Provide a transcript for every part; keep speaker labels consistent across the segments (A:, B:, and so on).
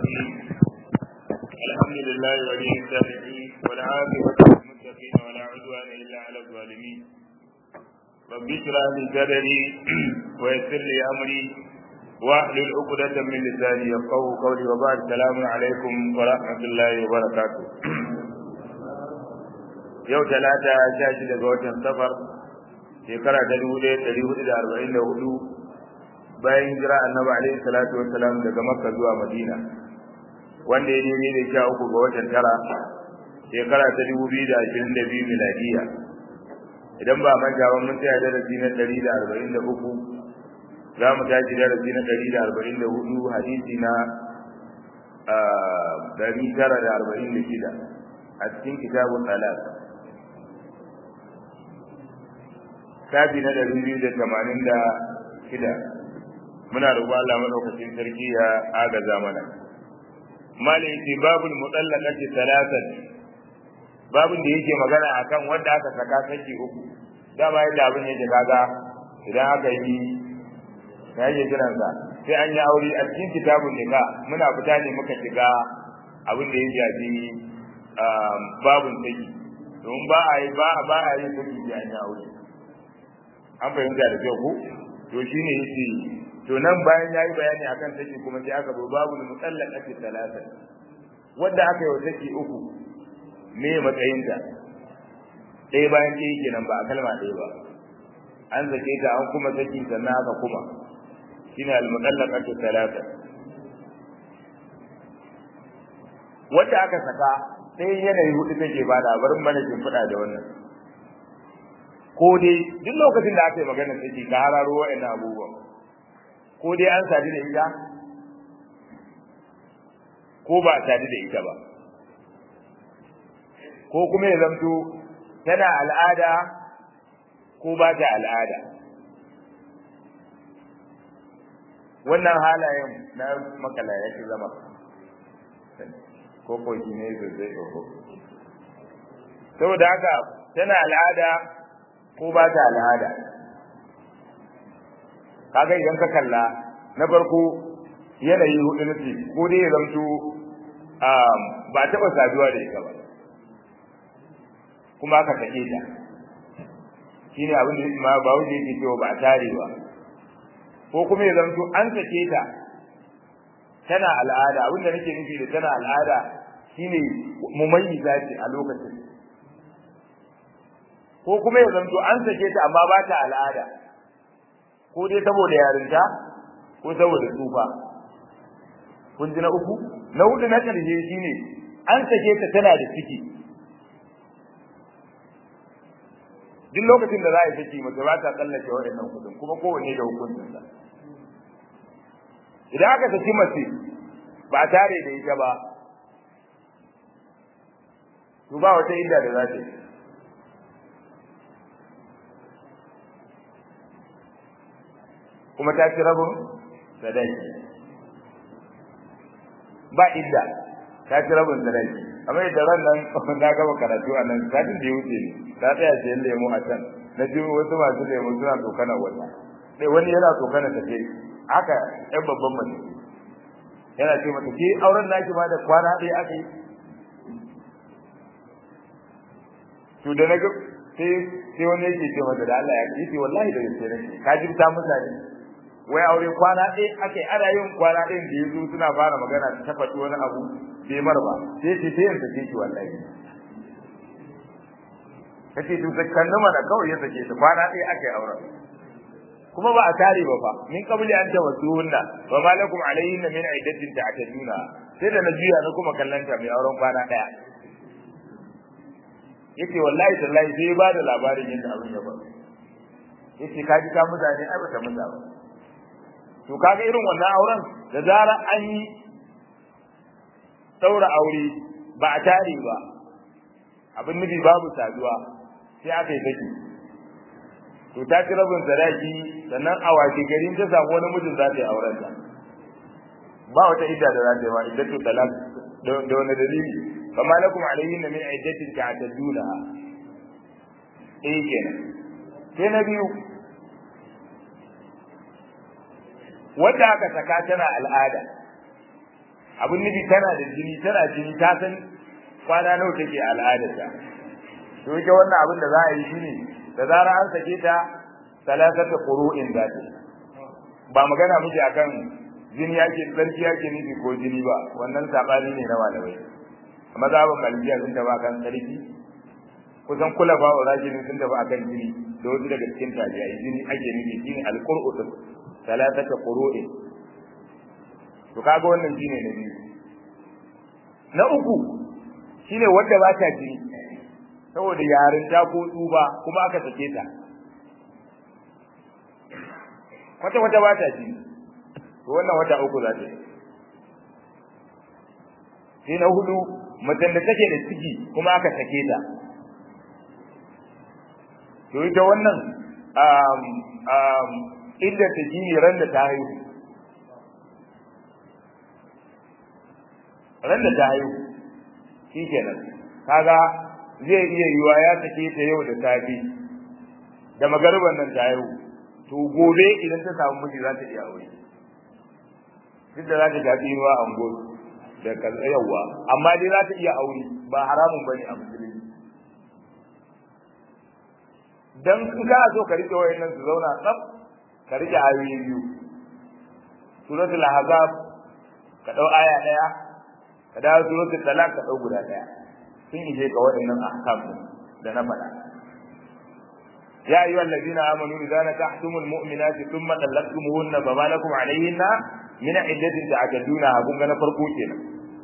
A: الرحيم الحمد لله ولي الصالحين والعاقبة للمتقين ولا عدوان إلا على الظالمين رب اشرح لي صدري ويسر لي أمري واحلل عقدة من لساني يفقه قولي وبعد السلام عليكم ورحمة الله وبركاته yau talata sha shida ga watan safar shekara ta dubu ɗaya ɗari hudu da arba'in da hudu bayan jira annabi alaihi salatu wassalam daga makka zuwa madina wanda ya daidai da sha uku ga watan tara shekara ta dubu biyu da ashirin da biyu miladiya idan ba manta ba mun tsaya darasi na ɗari da arba'in da uku za mu tashi darasi na ɗari da arba'in da hudu hadisi na ɗari tara da arba'in da shida a cikin kitabun talak shafi na ɗari biyu da tamanin da shida muna roƙo Allah madaukakin sarki ya agaza mana malai ce babul mutallaqati salatan babun da yake magana akan wanda aka saka saki uku dama yadda abin yake kaga idan aka yi ya yake kiran sa sai an yi aure a cikin kitabun nika muna fita ne muka shiga abin da ya shafi babun saki domin ba a yi ba ba a yi saki da an yi aure an fahimta da kyau ko to shine yace to nan bayan yayi bayani akan saki kuma sai aka zo babu mutallaqati talata wanda aka yi saki uku me matsayinta ɗaya bayan ɗaya kenan ba a kalma ɗaya ba an zake ta an kuma saki sannan aka kuma shine al-mutallaqatu talata wanda aka saka sai yanayi hudu take bada barin mana kin fada da wannan ko dai duk lokacin da aka yi magana saki ka hararo wa'annan abubuwan ko dai an sadu da ita ko ba a sadu da ita ba ko kuma ya zamto tana al'ada ko ba ta al'ada wannan halayen na makala ya fi zama ko ko shi ne zai ko saboda haka tana al'ada ko ba ta al'ada kaga idan ka kalla na farko yanayi hudu na ce ko dai ya zamto ba taɓa saduwa da ita ba kuma aka sake ta shi ne abin da ma ba wuce yake cewa ba a tare ba ko kuma ya zamto an sake ta tana al'ada abin da nake nufi da tana al'ada shine mumayyiza ce a lokacin ko kuma ya zamto an sake ta amma ba ta al'ada ko dai saboda yarinta ko saboda tsufa kun ji na uku na hudu na karshe shine an sake ta tana da ciki duk lokacin da za a yi saki mace ba ta tsallake waɗannan kudin kuma kowanne da hukuncinsa idan aka saki mace ba tare da ita ba to ba wata inda da za ta yi kuma ta ci rabin sadaki ba idda ta ci rabin sadaki amma da ran nan na gaba karatu a nan satin da ya wuce ne ta tsaya ce lemo a can na ji wasu masu lemo suna tsokana wata sai wani yana tsokana ta ce haka yan babban mace yana ce mata ke auren naki ma da kwana ɗaya aka yi to da na ga sai sai wani yake ce mata da Allah ya ce wallahi da gaske ne ka jibta mutane wai aure kwana ɗaya ake ana yin kwana ɗayan da yazo suna fara magana ta tabbata wani abu bai mar ba sai ce sai yanzu ce ki wallahi kace to zakkan mana kawai ya sake ta kwana ɗaya ake auren kuma ba a tare ba fa min qabli an tawassuhunna wa ma lakum alayhinna min iddatin ta'taduna sai da na juya na kuma kallanta mai auren kwana ɗaya yace wallahi tallahi sai ba da labarin yadda abin ya faru yace kaji ka mutane ai bata musa ba to kaga irin wannan auren da zara an yi daura aure ba a tare ba abin nufi babu saduwa sai aka yi saki to ta ci rabin sadaki sannan a washe garin ta samu wani mijin za ta yi auren ta ba wata idda da za ta yi ma iddatu talaq da wani dalili kama lakum alayhinna min iddatin ta'tadduna eh kenan sai na biyu wanda aka saka tana al'ada abin nufi tana da jini tana jini ta san kwana nawa take al'adarta to ita wannan abin da za a yi shine da zarar an sake ta salasata qur'in za ta ba magana muke akan jini yake tsarki yake nufi ko jini ba wannan sabani ne na malamai mazhaban malikiya sun taba kan tsarki kusan kula ba wa rajin sun taba akan jini da wasu daga cikin tabi'ai jini ake nufi shine al-qur'u salasata qur'in to kaga wannan shine na biyu na uku shine wanda ba ta jini saboda yarin ta ko tsuba kuma aka sake ta kwata kwata ba ta jini to wannan wata uku za ta yi sai na hudu macen da take da ciki kuma aka sake ta to ita wannan um um inda ta jini ran da ta haihu ran da ta haihu shi kenan kaga zai iya yiwa ya sake ta yau da safe da magarban nan ta haihu to gobe idan ta samu miji za ta iya aure duk da za ta ga tsinuwa a ungo da kaza yawa amma dai za ta iya aure ba haramun bane a musulunci dan in ka so ka rike wayannan su zauna tsaf ka rike ayoyi biyu suratul ahzab ka dau aya daya ka dawo suratul talaq ka dau guda daya sun ije ka waɗannan ahkam da na faɗa ya ayyuhal ladina amanu idza nakahtumul mu'minati thumma talaqtumuhunna fama lakum alayhinna min iddatin ta'tadduna kun ga na farko kenan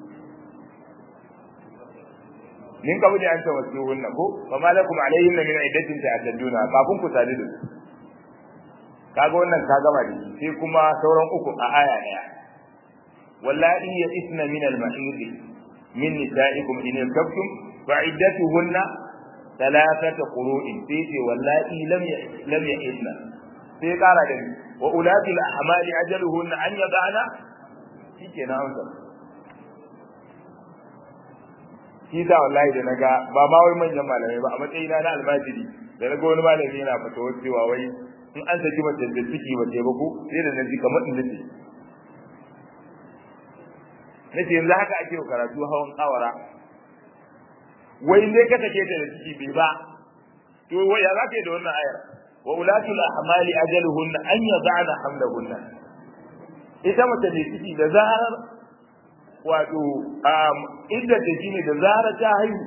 A: min kabul an tawassuhunna ko fama lakum alayhinna min iddatin ta'tadduna kafin ku sadu da kaga wannan ka gama da sai kuma sauran uku a aya daya wallahi ya isna min al-mahid min nisaikum in yaktum fa'iddatuhunna thalathatu qurun sai ce wallahi lam lam yahidna sai kara da wa ulati al-ahmali ajaluhunna an yadana shikenan amsa shi da wallahi da naga ba ma wai manyan malamai ba a matsayina na almajiri da naga wani malami yana fatawa cewa wai in an saki mace da ciki wace ba ko sai da naji kamar in nace nace yanzu haka ake karatu hawan kawara wai ne ka take ta da ciki bai ba to wai ya zaka yi da wannan ayar wa ulatul ahmali ajaluhunna an yad'ana hamlahunna ita mace da ciki da zarar wato um idda ta shine da zarar ta haihu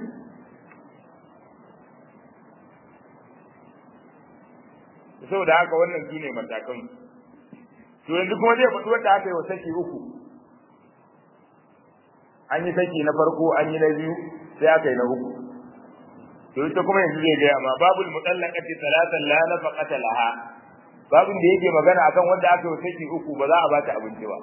A: saboda haka wannan shine matakan to yanzu kuma zai faɗi wanda aka yi wa saki uku an yi saki na farko an yi na biyu sai aka yi na uku to ita kuma yanzu zai gaya ma babul mutallaqati salatan la nafaqata laha babun da yake magana akan wanda aka yi saki uku ba za a bata abinci ba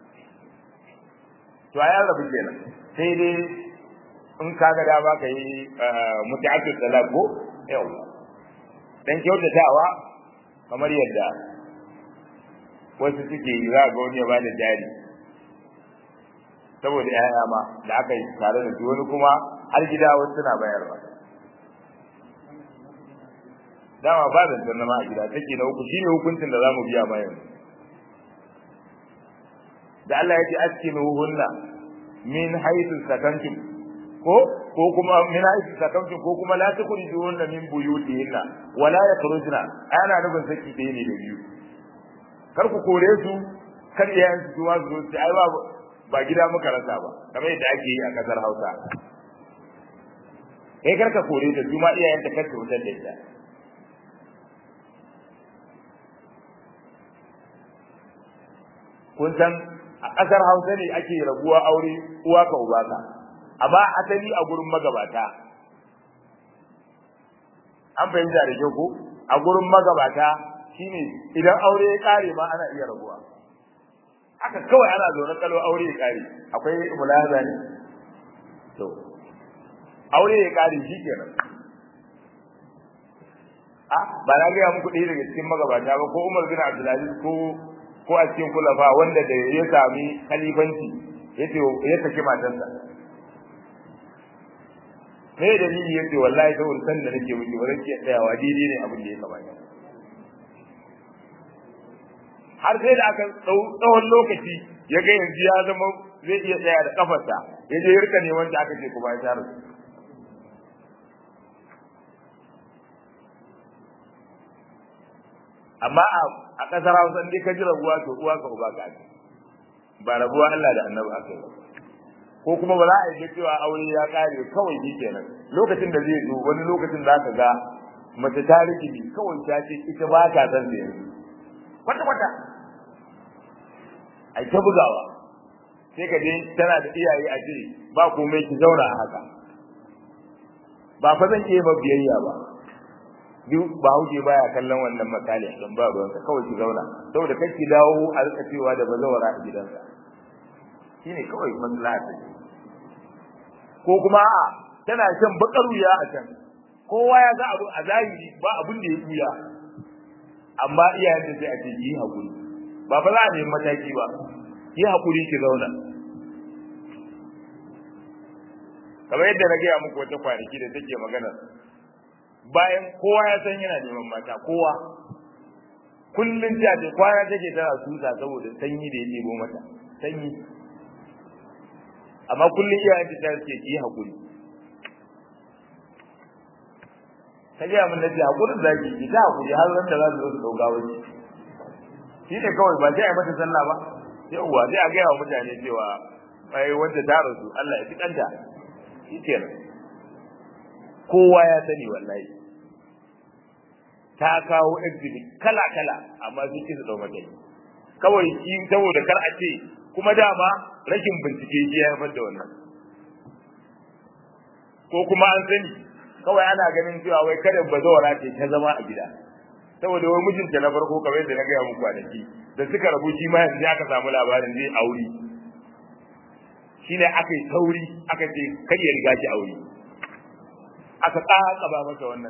A: to ayan rabu kenan sai dai in ka ga dama ka yi mutu'atu salat ko yau dan kyautatawa kamar yadda wasu suke yi za ga wani ya bada jari saboda yaya ma da aka yi tare da wani kuma har gida wasu suna bayarwa dama ba da sanna ma a gida take na uku shine hukuncin da zamu biya ma yanzu da Allah ya ce askinuhunna min haythu sakantum ko ko kuma min haythu sakantum ko kuma la tukhrijuhunna min buyutihinna wa la yakhrujna ana nufin saki ɗaya ne da biyu kar ku kore su kar iyayen su zuwa su zo ai ba ba gida muka rasa ba kamar yadda ake yi a kasar Hausa kai kar ka kore ta su ma iyayen ta kar ka fitar da ita kun san a kasar Hausa ne ake rabuwa aure uwa ka uba ka amma asali a gurin magabata an fahimta da kyau ko a gurin magabata shine idan aure ya kare ma ana iya rabuwa haka kawai ana zaune kalo aure ya kare akwai mulahaza ne to aure ya kare shi kenan a ba na gaya muku ɗaya daga cikin magabata ba ko Umar bin Abdulaziz ko ko a cikin kulafa wanda da ya sami khalifanci yace ya saki matarsa me dalili yace wallahi saboda san da nake miki ba zan iya tsayawa daidai ne abin da ya kamata har sai da aka tsawon lokaci ya ga yanzu ya zama zai iya tsaya da kafarsa ya je rika neman ta aka ce kuma ya tara amma a kasar Hausa in ka ji rabuwa to uwa ka uba ka ba rabuwa Allah da Annabi aka yi ko kuma ba za a yi cewa aure ya kare kawai shi kenan lokacin da zai zo wani lokacin za ka ga mace ta rikini kawai ta ce ita ba ta san da yanzu kwata kwata ai ta bugawa sai ka je tana da iyaye a ce ba komai ki zauna a haka ba fa zan iya ba biyayya ba duk ba huje baya kallon wannan misali don ba ruwansa kawai ki zauna saboda kai ki dawo a rika cewa da bazawara a gidansa shine kawai maslaha ta ko kuma a tana shan bakar wuya a can kowa ya ga abu a zahiri ba abin da ya buya amma iyayen da sai a ce yi hakuri ba fa za a nemi mataki ba yi hakuri ki zauna kamar yadda na gaya muku wata kwanaki da take magana bayan kowa ya san yana neman mata kowa kullum ta ce kwana take tana susa saboda sanyi da ya ɗebo mata sanyi amma kullum iyayen ta ce ki yi hakuri ta gaya min na ce hakurin zaki ki ta hakuri har ran da za su zo su ɗauka wani shi ne kawai ba sai a yi mata sallah ba yauwa sai a gaya wa mutane cewa ai wanda ta rasu Allah ya fi kanta shi kenan kowa ya sani wallahi ta kawo exhibit kala kala amma sun ki su dau matsayi kawai shi saboda kar a ce kuma dama rashin bincike shi ya haifar da wannan ko kuma an sani kawai ana ganin cewa wai kada bazawara ce ta zama a gida saboda wai mijinta na farko kamar yadda na gaya muku kwanaki da suka rabu shi ma yanzu aka samu labarin zai aure shine aka yi sauri aka ce kar ya riga ki aure aka tsaka ba masa wannan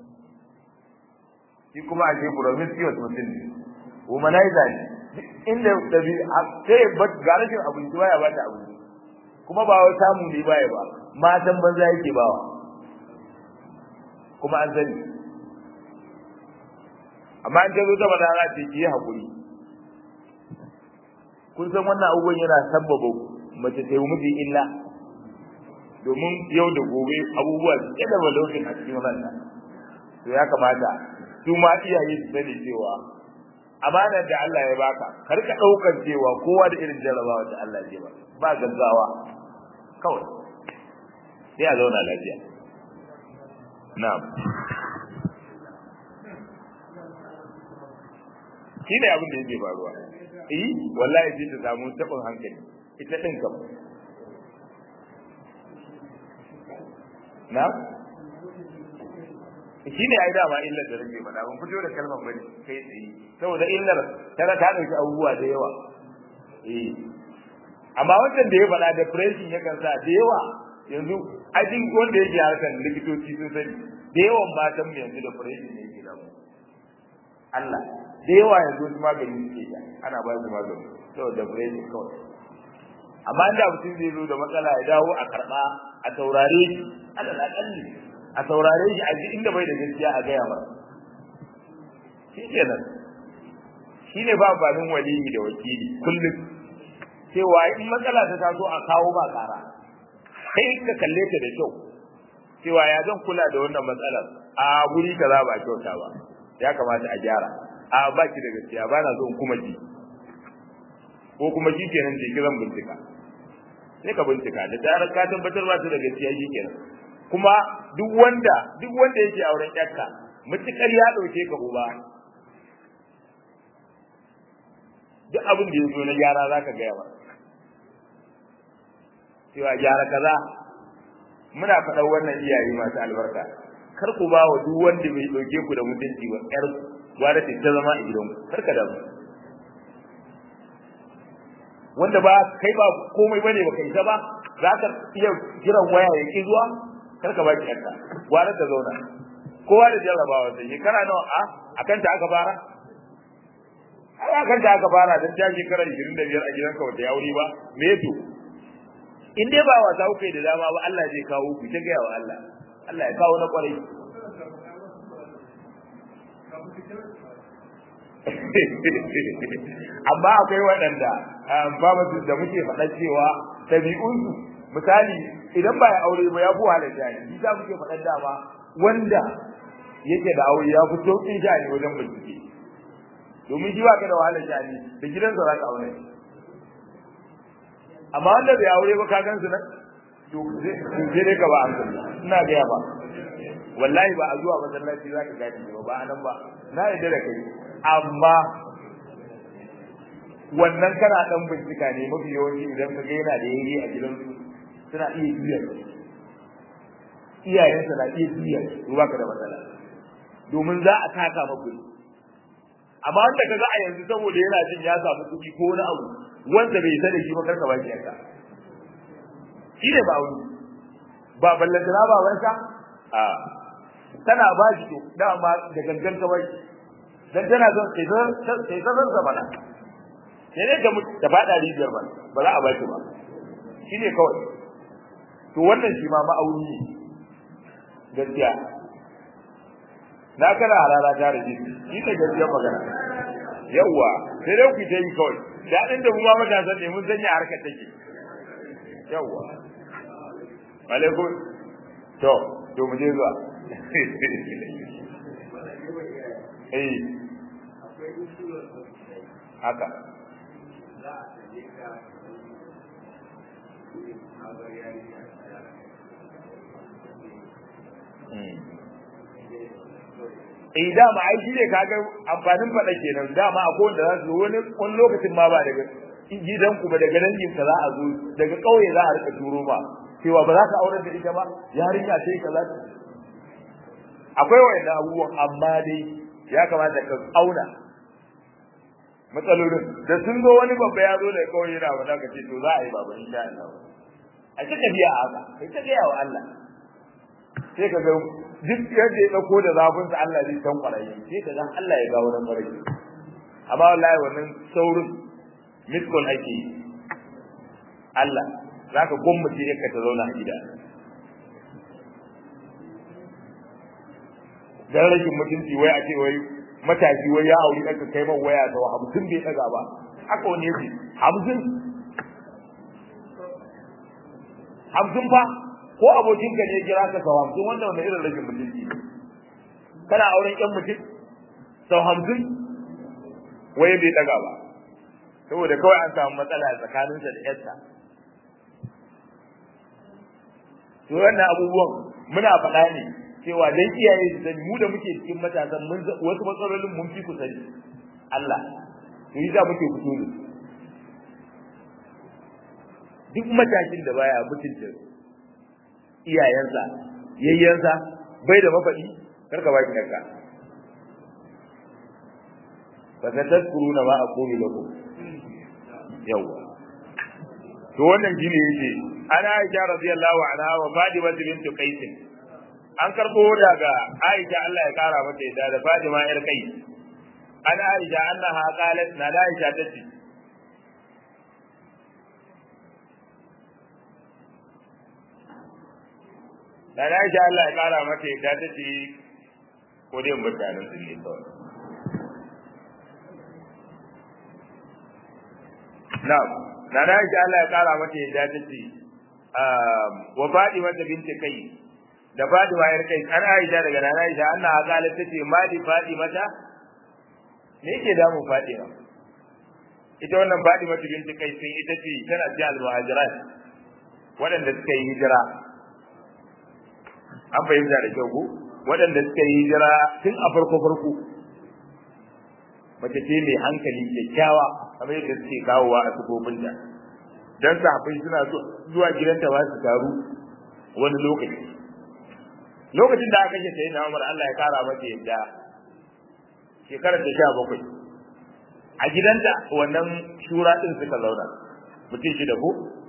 A: shi kuma a ce promiscuous mutum ne womanizer ne inda dabi sai ba ga rashin abinci baya ba ta abinci kuma ba wai samu ne baya ba matan banza yake bawa kuma an sani amma an tazo ta bada za ta yi hakuri kun san wannan abubuwan yana sabbaba mace ta yi miji illa domin yau da gobe abubuwa su ke da lokacin a cikin ranta to ya kamata su ma iyaye su sani cewa amanar da Allah ya baka kar ka daukar cewa kowa da irin jarabawa da Allah ya ba ba gaggawa kawai sai a zauna lafiya na'am shi ne abin da yake faruwa eh wallahi sai ta samu tabin hankali ita din kam na shi ne ai dama illar da rage faɗa ban fito da kalmar bane kai tsaye saboda illar tana ta ɗauki abubuwa da yawa eh amma wannan da ya faɗa depression ya kansa da yawa yanzu ajin wanda yake harkar likitoci sun sani da yawan matan mu yanzu depression ne yake damu Allah da yawa yanzu su magani suke sha ana ba su magani saboda depression kawai amma inda mutum zai zo da matsala ya dawo a karɓa a taurare shi alal akalli a saurare shi a ji inda bai da gaskiya a gaya masa shi kenan shi ne ba amfanin waliyi da wakili kullum cewa in matsala ta taso a kawo ba kara kai ka kalle ta da kyau cewa ya zan kula da wannan matsalar a guri kaza ba kyauta ba ya kamata a gyara a ba ki da gaskiya ba na so in kuma ji ko kuma shi kenan je kiran bincika sai ka bincika da zarar ka tabbatar ba ta da gaskiya shi kenan kuma duk wanda duk wanda yake auren yarka mutukar ya dauke ka uba duk abin da yazo na gyara zaka ga yawa cewa gyara kaza muna faɗan wannan iyaye masu albarka kar ku ba wa duk wanda bai dauke ku da mutunci ba yar gwada ta zama a gidanku kar ka damu wanda ba kai ba komai bane ba kai ta ba za ka iya jiran waya ya ki zuwa kar ka baki yarka gwara ta zauna kowa da jarrabawa sai shekara nawa a akan ta aka fara ai akan ta aka fara dan ta shekara 25 a gidanka wata ya wuri ba me to in dai ba wasa kuke da dama ba Allah zai kawo ku ta gaya wa Allah Allah ya kawo na kwarai amma akwai waɗanda babu da muke faɗa cewa ɗabi'unsu misali idan ba ya aure ba ya fi wahalar jani shi ta muke faɗar dama wanda yake da aure ya fi sauƙin jani wajen bincike domin shi ba ka da wahalar jani da gidansa za ka aure amma wanda bai aure ba ka gan su nan to sai dai ka ba an ina gaya ba wallahi ba a zuwa masallaci za ka gani ba ba anan ba na yarda da kai amma wannan kana dan bincika ne mafi yawanci idan ka ga yana da yayi a gidansu suna iya juya iyayensa na iya juya ruwa ka da matsala domin za a taka maku amma wanda ka ga a yanzu saboda yana jin ya samu kuɗi ko wani abu wanda bai sani shi ba karka ba shi yanka shi ne ba wani ba ballantana ba wanka a tana ba shi to dama da gangan ka bai dan tana son sai sai sai zan zama na sai ne da ta fada rijiyar ba ba za a ba shi ba shi ne kawai to wannan shi ma ma'auni ne gaskiya na kana halala ta rage shi ne gaskiyar magana yawwa sai dai ku ta yi kawai daɗin da mu ma matasan ne mun sanya harkar take yawwa alaikum to to mu je zuwa eh haka eh dama ai shi ne kaga amfanin faɗa kenan dama akwai wanda za su wani wani lokacin ma ba daga gidanku ba daga dangin ka za a zo daga ƙauye za a rika turo ba cewa ba za ka aurar da ita ba yarinya sai kaza akwai wanda abubuwan amma dai ya kamata ka auna matsalolin da sun zo wani babba ya zo da kawai yana wanda ka ce to za a yi baba insha Allah a ta tafiya a haka kai ta gaya wa Allah sai ka ga duk yadda ya dauko da zafin sa Allah zai san kwarai sai ka ga Allah ya ga wannan kwarai amma wallahi wannan saurin miskon ake Allah zaka gwammace yakka ta zauna a gida dan rashin mutunci wai a ce wai matashi wai ya auri ɗanka kai man waya da hamsin bai ɗaga ba haka wani yake hamsin hamsin fa ko abokinka ne kira ka sau hamsin wanda wani irin rashin mutunci kana auren ƴan mutum sau hamsin wai bai ɗaga ba saboda kawai an samu matsala tsakaninsa da ƴarsa to wannan abubuwan muna faɗa ne cewa dan iyaye su sani mu da muke cikin matasan mun wasu matsalolin mun fi ku sani Allah to yi za muke fito da duk matakin da baya mutunta iyayensa yayyensa bai da mafaɗi karka baki kanka fa tadkuruna ma aqulu lakum yawa to wannan shine yake ana Aisha radiyallahu anha wa Fatima bint Qais an karbo daga Aisha Allah ya kara mata yadda da Fatima yar kai an Aisha annaha qalat na Aisha tace da Aisha Allah ya kara mata yadda tace ko dai mutanen su ne kawai na'am na Aisha Allah ya kara mata yadda tace wa Fatima binti kai da Fatima yar kai an Aisha daga nana Aisha Allah ha kala tace mali Fatima ta me yake damun Fatima ita wannan Fatima binti kai sun ita ce tana cikin al-muhajirat waɗanda suka yi hijira an fahimta da kyau ko waɗanda suka yi hijira tun a farko farko mace ce mai hankali kyakkyawa kamar yadda suke kawowa a sufofinta dan sahabbai suna zuwa gidanta ba su taru wani lokaci lokacin da aka ce sai na Umar Allah ya kara mata yadda shekarar ta sha bakwai a gidanta wannan shura din suka zauna mutum shi da ko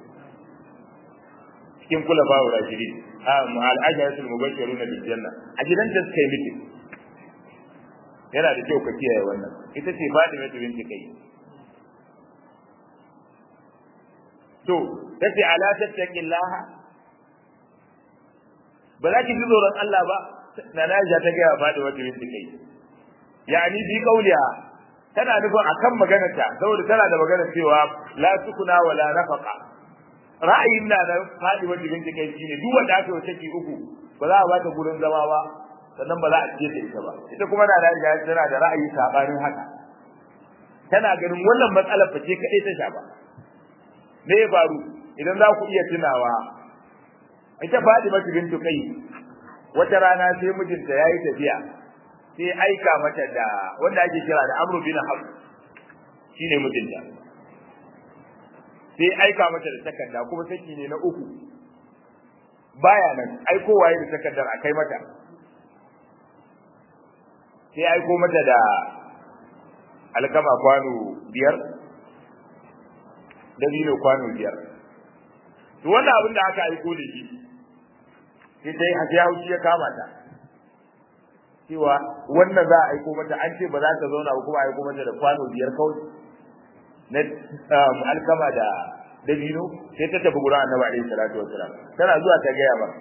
A: cikin kula ba wa rashidi a al'ajatul mubashiruna bil janna a gidanta suka yi miki yana da kyau ka kiyaye wannan ita ce Fatima binti kai to tace ala tattaqillaha ba za ki ji tsoron Allah ba na Aisha ta gaya faɗi wata binti kai yani bi kauliya tana nufin akan maganar ta saboda tana da maganar cewa la sukuna wala nafaqa ra'ayin na da fadi wanda binti kai shine duk wanda aka yi saki uku ba za a bata gurin zama ba sannan ba za a ciye ta ita ba ita kuma na da tana da ra'ayi sabanin haka tana ganin wannan matsalar fa ce kadai ta shafa me ya faru idan za ku iya tunawa ita fadi mata bintu kai wata rana sai mijinta yayi tafiya sai aika mata da wanda ake kira da Amr bin Hab shine mijinta sai aika mata da takarda kuma saki ne na uku baya nan aiko waye da takardar akai mata sai aiko mata da alkama kwano biyar dabino kwano biyar to wannan abin da aka aiko da shi sai dai hajiya haushi ya kama ta cewa wannan za a aiko mata an ce ba za ta zauna ba kuma aiko mata da kwano biyar kawai na alkama da dabino sai ta tafi gurin annabi alaihi salatu wasalam tana zuwa ta gaya ba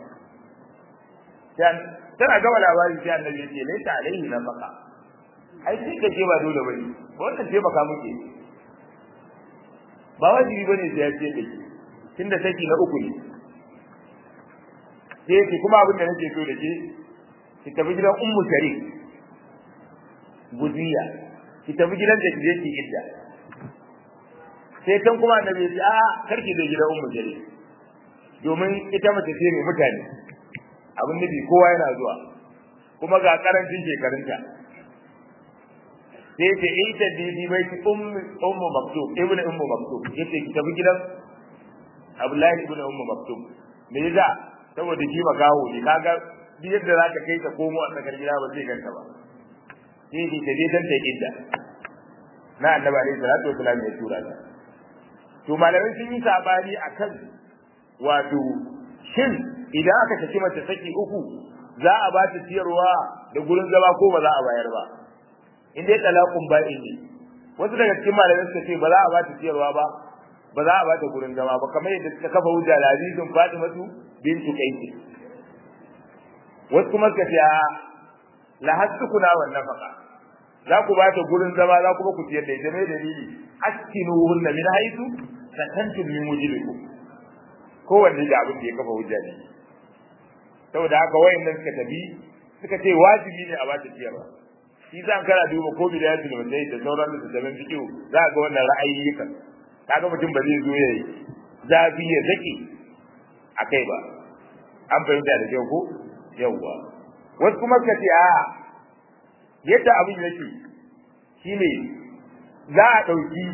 A: tana gama labari sai annabi ya ce laita alaihi na maka ai sai ka ce ba dole bane wannan ce baka muke ba wajibi bane sai ya ce da ke tunda saki na uku ne sai ce kuma abin da nake so da ke ki tafi gidan ummu sharif guziya ki tafi gidan da kije ki idda sai kan kuma annabi ya ce a karki da gidan ummu sharif domin ita mace ce mai mutane abin nufi kowa yana zuwa kuma ga karancin shekarunta sai ce ita bibi bai ki ummu ummu maktub ibnu ummu maktub yace ki tafi gidan abdullahi ibnu ummu maktub me yasa saboda shi makaho ne kaga duk yadda za ka kai ta komo a tsakar gida ba zai ganta ba sai ki ta je dan ta idda na annabi alaihi salatu wasallam ya tura ta to malamai sun yi sabani akan wato shin idan aka saki mace saki uku za a ba ta ciyarwa da gurin zama ko ba za a bayar ba in dai talaqun ba'in ne wasu daga cikin malamai suka ce ba za a ba ta ciyarwa ba ba za a ba ta gurin zama ba kamar yadda suka kafa hujja da hadisin Fatimatu bintu Qais wasu kuma suka ce a la hasukuna wan nafaqa za ku ba ta gurin zama za kuma ku ciyar da ita mai dalili askinuhunna min haythu sakantum min wujudikum kowanne da abin da ya kafa hujja ne saboda haka wayannan suka tafi suka ce wajibi ne a ba ta ciyarwa shi zan kana duba ko bidayatul mujahid da sauran da tabbin fiqh za ga wannan ra'ayi kan kaga mutum ba zai zo ya yi zafi ya zaki akai ba an fahimta da kyau ko yawwa wasu kuma suka ce a yadda abin yake shine za a ɗauki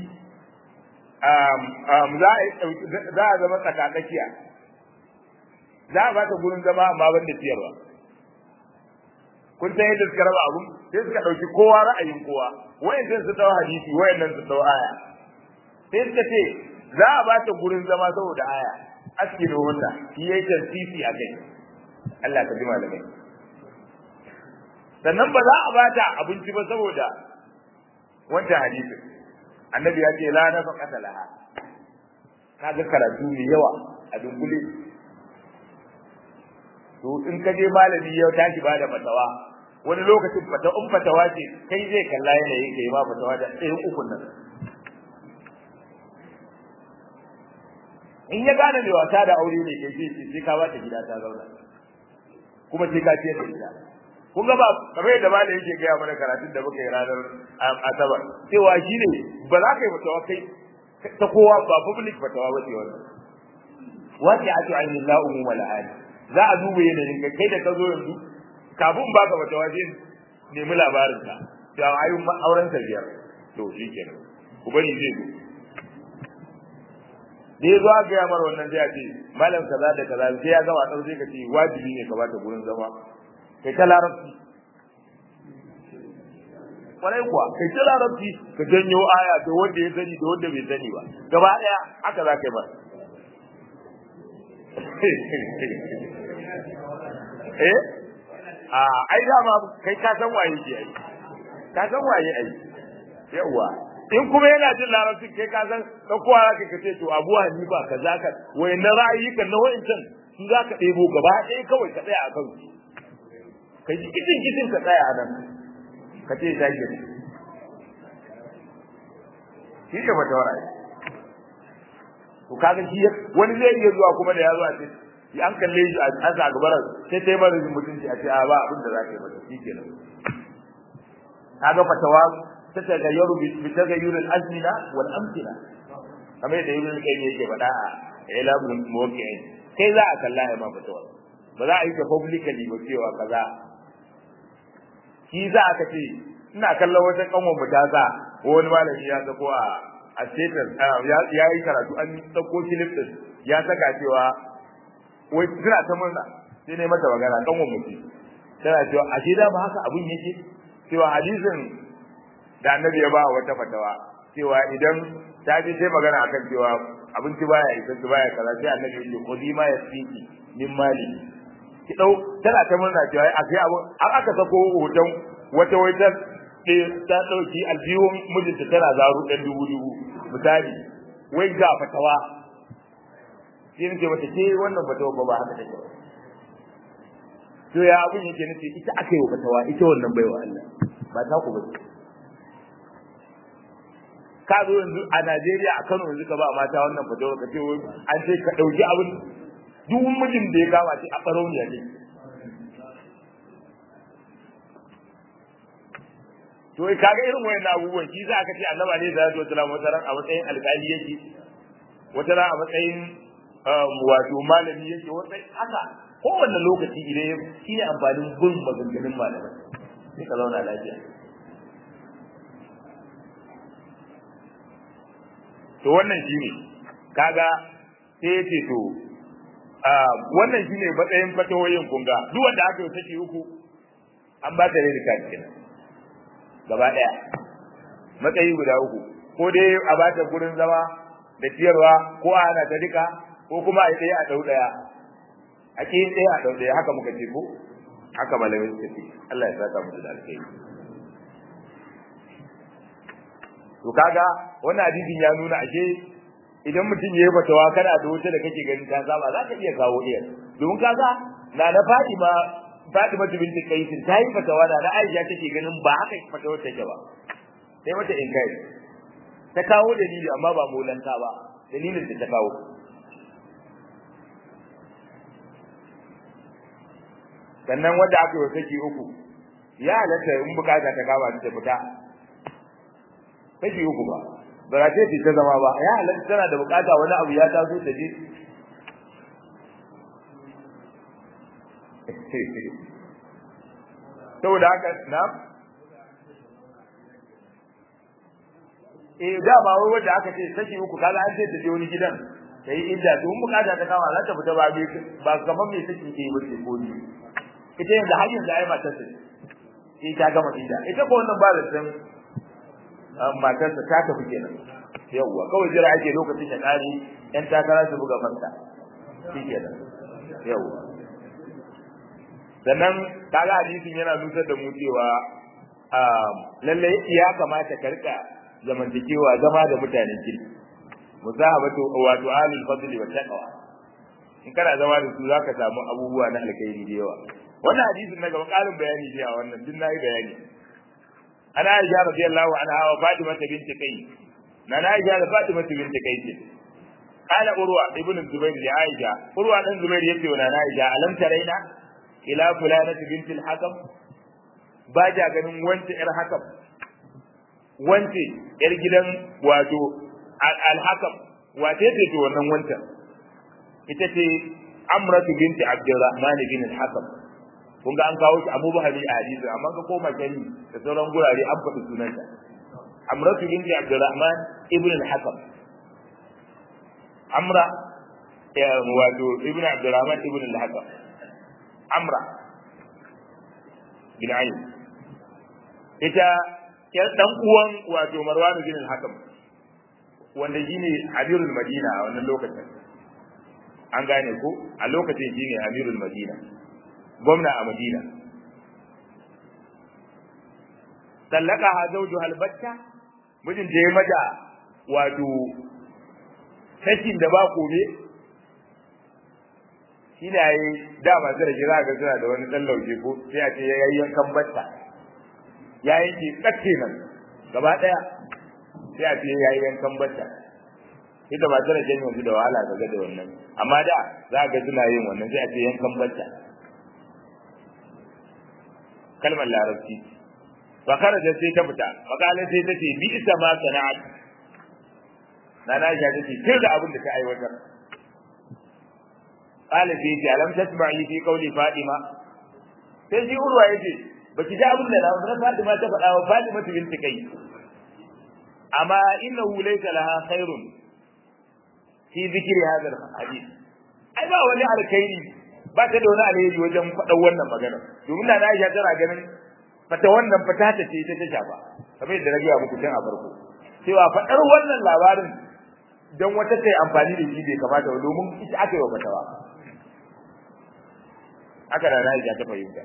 A: za a zama tsakatsakiya za a ba ta gurin zama amma ban da ciyarwa kun san yadda suka raba abun sai suka ɗauki kowa ra'ayin kowa wayannan su ɗau hadisi wayannan su ɗau aya sai suka ce za a ba ta gurin zama saboda aya askinu hunna shi yayi tarfifi a kai Allah ka ji malamai sannan ba za a ba ta abinci ba saboda wancan hadisi annabi ya ce la nafaqata laha kaga karatu mai yawa a dunkule to in ka je malami ya tashi ba da fatawa wani lokacin fata in fatawa ce kai zai kalla yanayin kai ma fatawa da ɗayan ukun nan in ya gane mai wasa da aure ne kai sai sai ka bata gida ta zauna kuma sai ka ciyar da gida kun ga ba kamar yadda malam yake gaya mana karatun da muka yi ranar asabar cewa shi ne ba za ka yi fatawa kai ta kowa ba public fatawa ba ce wannan wace a ce ainihin la'umu mala'ani za a duba yanayin ka kai da ka zo yanzu kafin ba ka fatawa zai nemi labarinka da ayyun auren biyar to shi kenan ku bari zai zo da ya zo a gaya mara wannan sai a ce malam kaza da kaza sai ya gama tsaro sai ka ce wajibi ne ka bata gurin zama kai ta larabci kwarai kuwa kai ta larabci ka janyo aya da wanda ya sani da wanda bai sani ba gaba daya haka za ka yi ba eh a ai dama kai ka san waye ke ai ka san waye ai yawa in kuma yana jin larabci kai ka san dan kowa zaka kace to Abu Hanifa kaza ka wayannan ra'ayikan na wayancan su zaka ɗebo gaba ɗaya kawai ka tsaya a kan su kai ji kitin kitin ka tsaya a nan ka ce zaki shi ne fatawar ai to kaga shi wani zai iya zuwa kuma da ya zo a ce an kalle shi an sa gabar sai sai mara mutunci a ce a ba abin da za ka yi mata shi kenan kaga fatawa ta tagayyaru bi tagayyuril azmina wal amthila kamar yadda ibn qayyim yake faɗa a ilabul muwaqqi'in kai za a kalla ya ma fatawa ba za a yi ta publicly ba cewa kaza shi za aka ce ina kallon wata kanwan mu ta sa wani malami ya sako a a status ya yi karatu an dauko clip din ya saka cewa wai suna ta murna sai ne mata magana kanwan mu ce tana cewa a shi da ba haka abun yake cewa hadisin da annabi ya ba wata fatawa cewa idan ta ji sai magana akan cewa abinci baya isa su baya kaza sai annabi ya ce khudi ma yasiki min mali ki dau tana ta murna cewa a kai abu har aka sako hoton wata wata ta dauki aljihun mijinta tana zaru dan dubu dubu misali wai ga fatawa sai nake mata ce wannan fatawa ba ba haka take ba to ya abun yake nace ita aka yi fatawa ita wannan baiwa Allah ba ta ku ba ka zo yanzu a Najeriya a Kano yanzu ka ba mata wannan fatawa ka ce an ce ka dauki abin duk mijin da ya kama shi a barauniya ne to kaga irin wayannan abubuwan shi za ka ce annaba ne da zai tsala wata ran a matsayin alƙali yake wata ran a matsayin wato malami yake wata haka kowanne lokaci idan shi ne amfanin bin maganganun malamai sai ka zauna lafiya to wannan shi ne kaga sai ya ce to wannan shi ne matsayin fatawoyin kunga duk wanda aka yi saki uku an ba ta rai da kenan gaba ɗaya matsayi guda uku ko dai a ba ta gurin zama da ciyarwa ko a hana ta duka ko kuma a ɗaya a ɗau ɗaya a ƙi ɗaya a ɗau ɗaya haka muka ce ko haka malamai suka ce Allah ya saka musu da alkhairi to kaga wannan hadisin ya nuna ashe idan mutum ya yi fatawa kana da wuta da kake ganin ta saba za ka iya kawo ɗaya domin kaga na na Fatima Fatima binti Qais ta yi fatawa da Aisha take ganin ba haka fatawar take ba sai mata inkari ta kawo dalili amma ba molanta ba dalilin da ta kawo sannan wanda aka yi saki uku ya halatta in bukata ta kama ta fita saki uku ba ba za ta ta zama ba ya halatta tana da bukata wani abu ya taso ta je saboda haka na eh da ba wai wanda aka ce saki uku kaga an ce ta je wani gidan ta yi idda to mun bukata ta kama za ta fita ba ba kamar me saki ke yi ba ce ko ni ita yanzu har yanzu ai matar ta sai ta gama idda ita ko wannan ba da san matar ta ta tafi kenan yawwa kawai jira ake lokacin ya kare yan takara su buga fanta shi kenan yawwa sannan kaga hadisin yana nusar da mu cewa lalle ya kamata ka rika zamantakewa zama da mutanen kirki musahabatu wato alil fadli wa taqwa in kana zama da su zaka samu abubuwa na alkhairi da yawa wannan hadisin na gaba karin bayani ne a wannan din nayi bayani ana Aisha radiyallahu anha wa Fatima binti Qais na Aisha da Fatima binti Qais kana Urwa ibn Zubair da Aisha Urwa dan Zubair yace wa Aisha alam taraina ila fulanati binti al-Hakam ba ja ganin wance yar Hakam wance yar gidan wato al-Hakam wace ce to wannan wancan ita ce Amratu binti Abdurrahman bin al-Hakam kun ga an kawo shi Abu Bahari a hadisi amma ka koma kani da sauran gurare an faɗi sunanta Amratu binti Abdurrahman ibn al-Hakam Amra ya wato ibn Abdurrahman ibn al-Hakam Amra bin Ayn ita ya dan uwan wato Marwan bin al-Hakam wanda shine Amirul Madina a wannan lokacin an gane ko a lokacin shine Amirul Madina gwamna a Madina. Sallaka ha zauju halbatta mijin da ya mata wato sakin da ba kome shi ne yi da masu da kira ga suna da wani ɗan lauje ko sai a ce ya yi yankan batta ya yanke tsakke nan gaba ɗaya sai a ce yayi yankan bacca ita ba tana jan yanzu da wahala ga da wannan amma da za ga suna yin wannan sai a ce yankan bacca kalmar larabci fa kharaja sai ta fita makalan sai ta ce bi isa ma sana'at nana ya ta ce kin da abin da ta aiwatar qala sai ce alam tasma'i fi qawli fatima sai shi urwa yace baki ji abin da na fatima ta faɗa wa fatima binti kai amma innahu laysa laha khairun fi zikri hadha alhadith ai ba wani alkhairi ba ta da wani alheri wajen faɗa wannan magana domin na Aisha tana ganin fata wannan fata ta ce ita ta shafa kamar yadda na gaya muku tun a farko cewa faɗar wannan labarin dan wata ta amfani da shi bai kamata ba domin ita aka yi wa fatawa haka da Aisha ta fahimta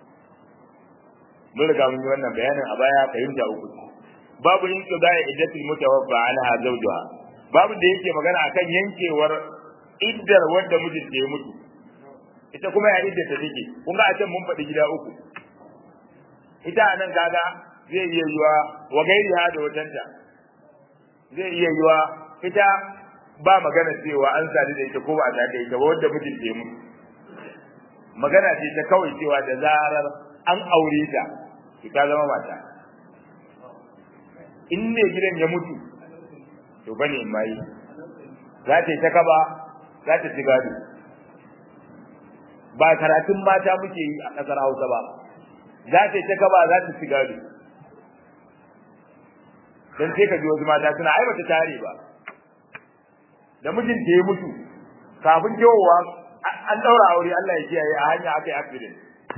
A: mun riga mun yi wannan bayanin a baya fahimta uku babu yin qada'i iddatul mutawaffa anha zawjuha babu da yake magana akan yankewar iddar wanda mijinta ya mutu ita kuma ya idda ta take kun ga a can mun faɗi gida uku ita anan kaga zai iya yiwa wa gairi ha da watanta zai iya yiwa ita ba magana cewa an sadu da ita ko ba a sadu da ita ba wanda mijinta ya mutu magana ce ta kawai cewa da zarar an aure ta ki ta zama mata in ne gidan ya mutu to bane mai za ta yi ta kaba za ta ci gado ba karatun mata muke yi a ƙasar Hausa ba za ta yi ta kaba za ta ci gado dan sai ka ji wasu mata suna ai bata tare ba da mijinta ya mutu kafin kewowa an daura aure Allah ya kiyaye a hanya aka yi accident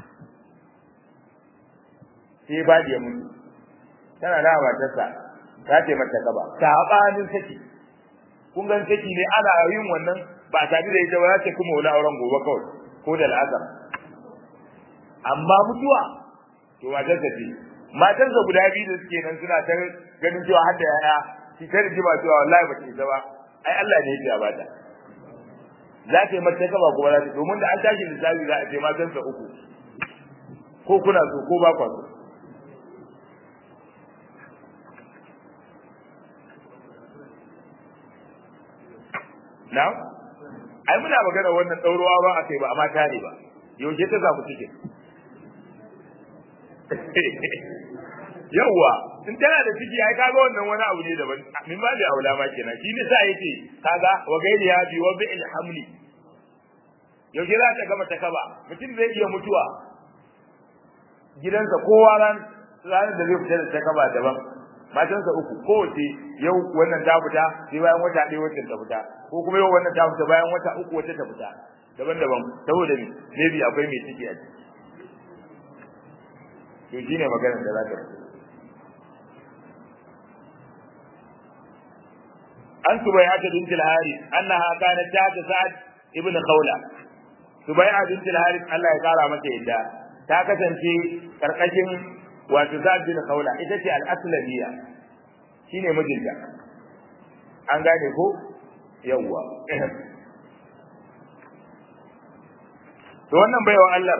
A: sai ba da mutu tana da matarsa ta ce mata gaba sabanin saki kun gan saki ne ana yin wannan ba tare da ita ba ta kuma wani auren gobe kawai ko da al'azar amma mutuwa to matarsa ce matarsa guda biyu da suke nan suna ta ganin cewa har da yaya shi ta rigima cewa wallahi ba ta isa ba ai Allah ne ya ba ta za ta yi mata kaba kuma za ta domin da an tashi lissafi za a ce matansa uku ko kuna so ko ba kwa so na ai muna magana wannan ɗaurowa ba a kai ba amma tare ba yaushe ta samu cike yawwa in tana da ciki ai kaga wannan wani abu ne daban min ba da aula ma kenan shi ne sa yake kaga wa gairi ya bi wa bi'il hamli yaushe za ta gama ta kaba mutum zai iya mutuwa gidansa kowa ran ranar da zai fita da ta kaba daban matansa uku kowace yau wannan ta fita sai bayan wata ɗaya wacce ta fita ko kuma yau wannan ta fita bayan wata uku wacce ta fita daban-daban saboda ne maybe akwai mai ciki a ciki to shine maganar da za ta fito an subayata bint al-harith annaha kanat ta'ta sa'ad ibn khawla subai'a bint al-harith Allah ya kara mata yadda ta kasance karkashin wato sa'ad bin khawla ita ce al-aslamiyya shine mijinta an gane ko yawwa to wannan baiwa Allah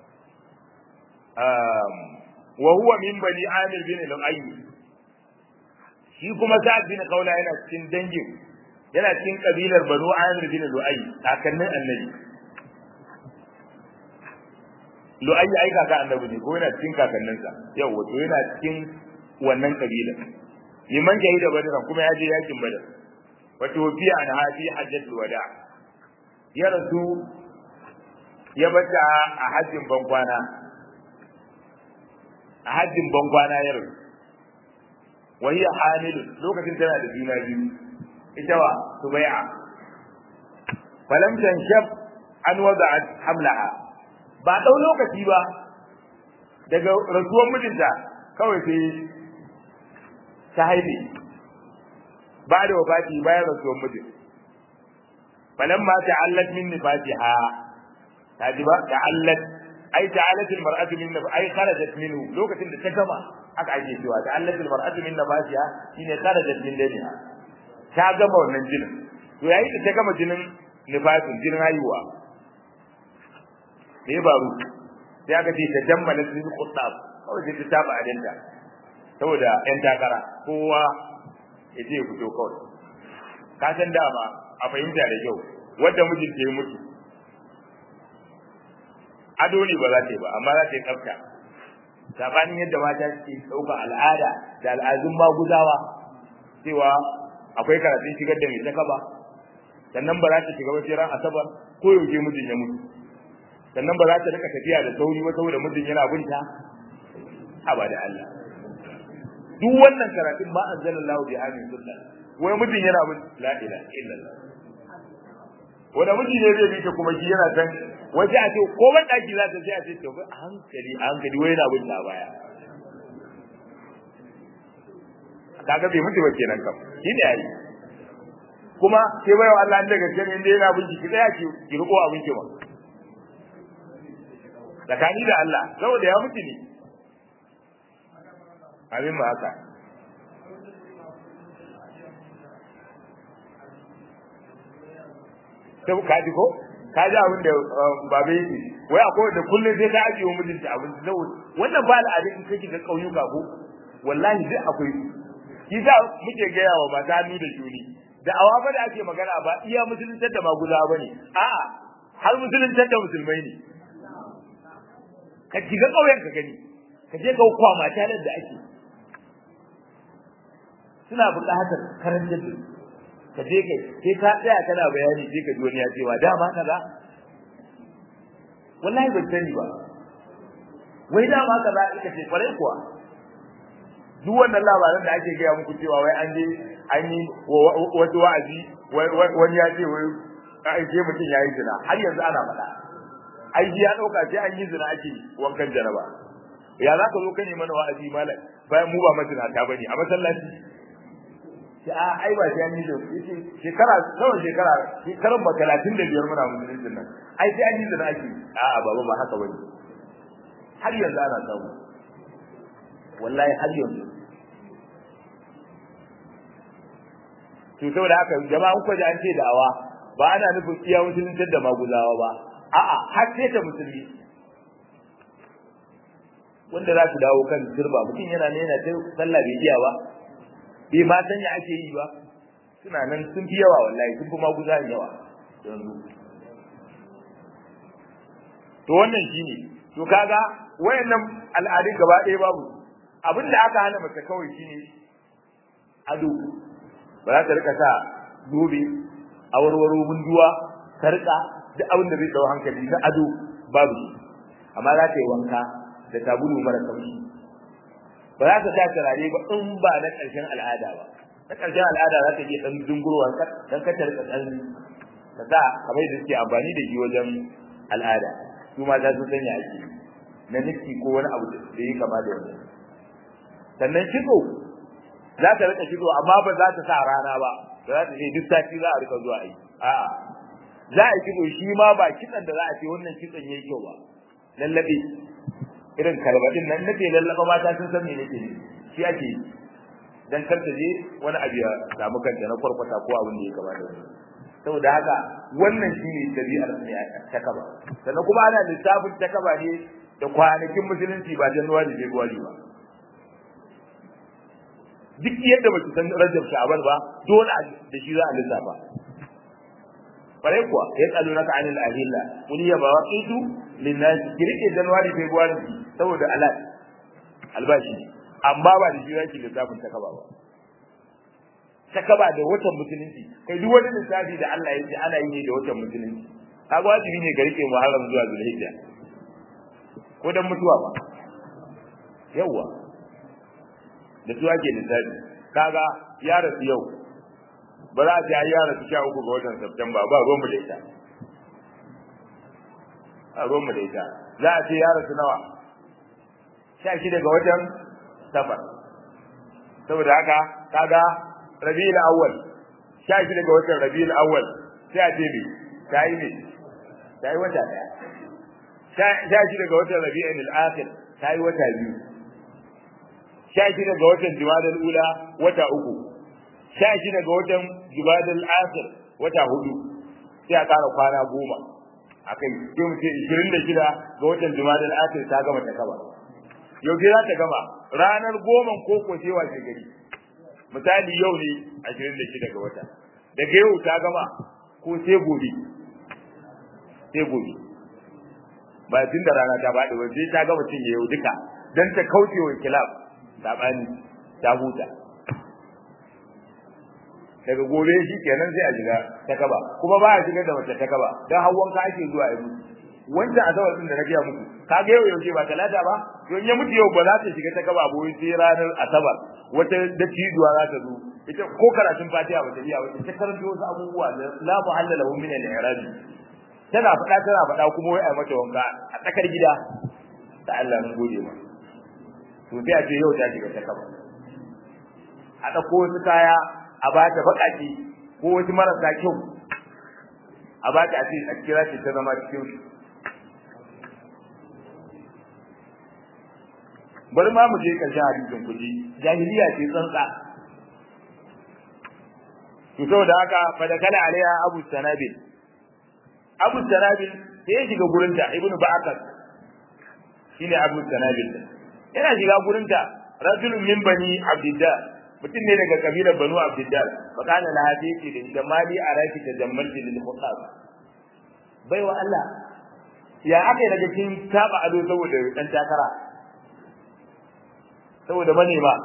A: um wa huwa min bani amir bin al-ayy shi kuma sa'ad bin khawla yana cikin dangin yana cikin kabilar banu amir bin al-ayy kakannin annabi lu'ayyi ai kaka annabi ne ko yana cikin kakanninsa yau wato yana cikin wannan kabila liman jahi da badar kuma ya je yakin badar wato fi an hadi hajjatul wada ya rasu ya bata a hajjin bankwana a hajjin bankwana ya rasu wa hiya hamil lokacin tana da juna biyu ita wa subai'a falam tanshab an wada'at hamlaha ba ɗau lokaci ba daga rasuwar mijinta kawai sai ta haife ba da wafati bayan rasuwar mijin falan ma ta'allat min nifatiha ta ji ba ta'allat ai ta'allat almar'atu min nif ai kharajat minhu lokacin da ta gama aka ake cewa ta'allat almar'atu min nifatiha shine kharajat min daniha ta gama wannan jinin to yayin da ta gama jinin nifatin jinin haihuwa me faru sai aka ce ta jammala su yi kutsab kawai sai ta taba adinta saboda yan takara kowa ya je ya fito kawai ka san dama a fahimta da kyau wanda mijinta ya mutu ado ne ba za ta yi ba amma za ta yi tsafta sabanin yadda mata suke ɗauka al'ada da al'adun maguzawa cewa akwai karatun shigar da mai ta kaba sannan ba za ta shiga ba sai ran asabar ko yaushe mijin ya mutu sannan ba za ta rika tafiya da sauri ba saboda mijin yana binta haba da Allah duk wannan karatun ma anzalallahu bi amin sunna wai mijin yana bin la ilaha illallah wanda miji ne zai bi ta kuma shi yana san waje a ce ko ban daki za ta sai a ce to a hankali a hankali wai yana bin ta baya kaga bai mutu ba kenan kam shi ne yayi kuma sai bayan Allah an daga ganin inda yana bin ki daya ki ki riko abin ki ma tsakani da Allah saboda ya mutu ne abin ma haka sai ka ji ko ka ji abin da babe yake wai akwai da kullum sai ka ajiye wa mijinta abin da wannan ba al'adun in kake ga kauyuka ko wallahi duk akwai shi za muke gaya wa mata hannu da juni da awa ba da ake magana ba iya musuluntar da maguza ba ne a'a har musuluntar da musulmai ne ka shiga ƙauyen ka gani ka je ka kwa mata da ake suna buƙatar karantar da ka je kai sai ka tsaya kana bayani sai ka ji wani ya cewa dama kaza wallahi ban sani ba wai dama kaza ita ce kwarai kuwa duk wannan labaran da ake gaya muku cewa wai an je an yi wasu wa'azi wani ya ce wai ai sai mutum ya yi zina har yanzu ana faɗa ai ya ɗauka sai an yi zina ake wankan jaraba ya za ka zo ka ne mana wa'azi malam bayan mu ba mazinata ba ne a masallaci ce a ai ba sai an yi zina yace shekara kawai shekara shekaran ba talatin da biyar muna musulunci nan ai sai an yi zina ake a'a baba ba haka bane har yanzu ana samu wallahi har yanzu to saboda haka jama'a kuka ji an ce da'awa ba ana nufin iya musulunci da maguzawa ba a'a har sai ta musulmi wanda za su dawo kan turba mutum yana ne yana sallah bai iya ba bai ma san ya ake yi ba suna nan sun fi yawa wallahi sun fi maguza yawa yanzu to wannan shine to kaga wayannan al'adun gaba ɗaya babu abin da aka hana mace kawai shine ado ba za ta rika sa zobe a warwaro munduwa sarka duk abin da zai dau hankali na ado babu shi amma za ta yi wanka da sabulu mara kaushi ba za ta sa turare ba in ba na ƙarshen al'ada ba na ƙarshen al'ada za ta iya ɗan dungurwa dan ka ta rika ɗan ta sa kamar yadda suke amfani da shi wajen al'ada su ma za su sanya ake na nufi ko wani abu da ya kama da wani sannan kitso za ta rika kitso amma ba za ta sa rana ba ba za ta ce duk sati za a rika zuwa yi a'a za a yi kitso shi ma ba kitson da za a ce wannan kitson yayi kyau ba lallabe irin karbadin nan nake lallaba mata sun san me nake ne shi ake yi dan kar ta je wani abu ya samu kanta na kwarkwata ko abin da ya kama da wani saboda haka wannan shi ne dabi'ar ne ta kaba sannan kuma ana lissafin ta kaba ne da kwanakin musulunci ba januwari da february ba duk yadda ba ki san rajab sha'ban ba dole da shi za a lissafa bare kuwa ya kalu naka anil ahilla kun ya ba waqitu linnas kirike january february saboda alat albashi amma ba da shi yake lissafin ta kaba ba ta kaba da watan musulunci kai duk wani lissafi da Allah ya ce ana yi ne da watan musulunci kaga wajibi ne ga rike muharram zuwa zulhijja ko dan mutuwa ba yawa da su ake lissafi kaga ya rasu yau ba za a ce ya rasu sha uku ga watan Septemba ba ruwan mu da ita a ruwan mu da ita za a ce ya rasu nawa sha shida ga watan safar saboda haka kaga rabiul awwal sha shida ga watan rabiul awwal sai a ce me ta yi me ta yi wata daya sha shida ga watan rabiul akhir ta yi wata biyu sha shida ga watan jumadal ula wata uku sha shida ga watan jumadal akhir wata hudu sai a kara kwana goma akai sai mu ce 26 ga watan jumadal akhir ta gama ta kaba yau za ta gama ranar goma ko ko sai wace gari misali yau ne ashirin da shida ga wata daga yau ta gama ko sai gobe sai gobe ba tun da rana ta faɗi ba sai ta gama cinye yau duka don ta kauce wa kilab saɓani ta huta daga gobe shi kenan sai a shiga ta kaba kuma ba a shiga da mace ta kaba don hawan ka ake zuwa yi mutu wanda asabar din da na gaya muku ka ga yau yaushe ba talata ba don ya mutu yau ba za ta shiga ta kaba ba sai ranar asabar wata dattijuwa za ta zo ita ko karatun fatiha ba ta iya ba ta karanto wasu abubuwa da la muhalla lahu min al-i'rab tana faɗa tana faɗa kuma wai ai mata wanka a tsakar gida da Allah mun gode ma to sai a ce yau ta shiga ta kaba a ɗauko wasu kaya a ba ta baƙaƙe ko wasu marasa kyau a ba ta a ce a kira ce ta zama cikin bari ma mu je ƙarshen hadisin kuji jahiliya ce tsantsa to saboda haka fa da kala alaiha abu sanabil abu sanabil sai ya shiga gurinta ibnu ba'akas shine abu sanabil yana shiga gurinta rajulun min bani abdillah mutum ne daga kabilar banu abdillah fa kana la hadisi da ita mali araki ta jammalti lil khutab baiwa Allah ya aka yi daga kin taba ado saboda dan takara saboda manema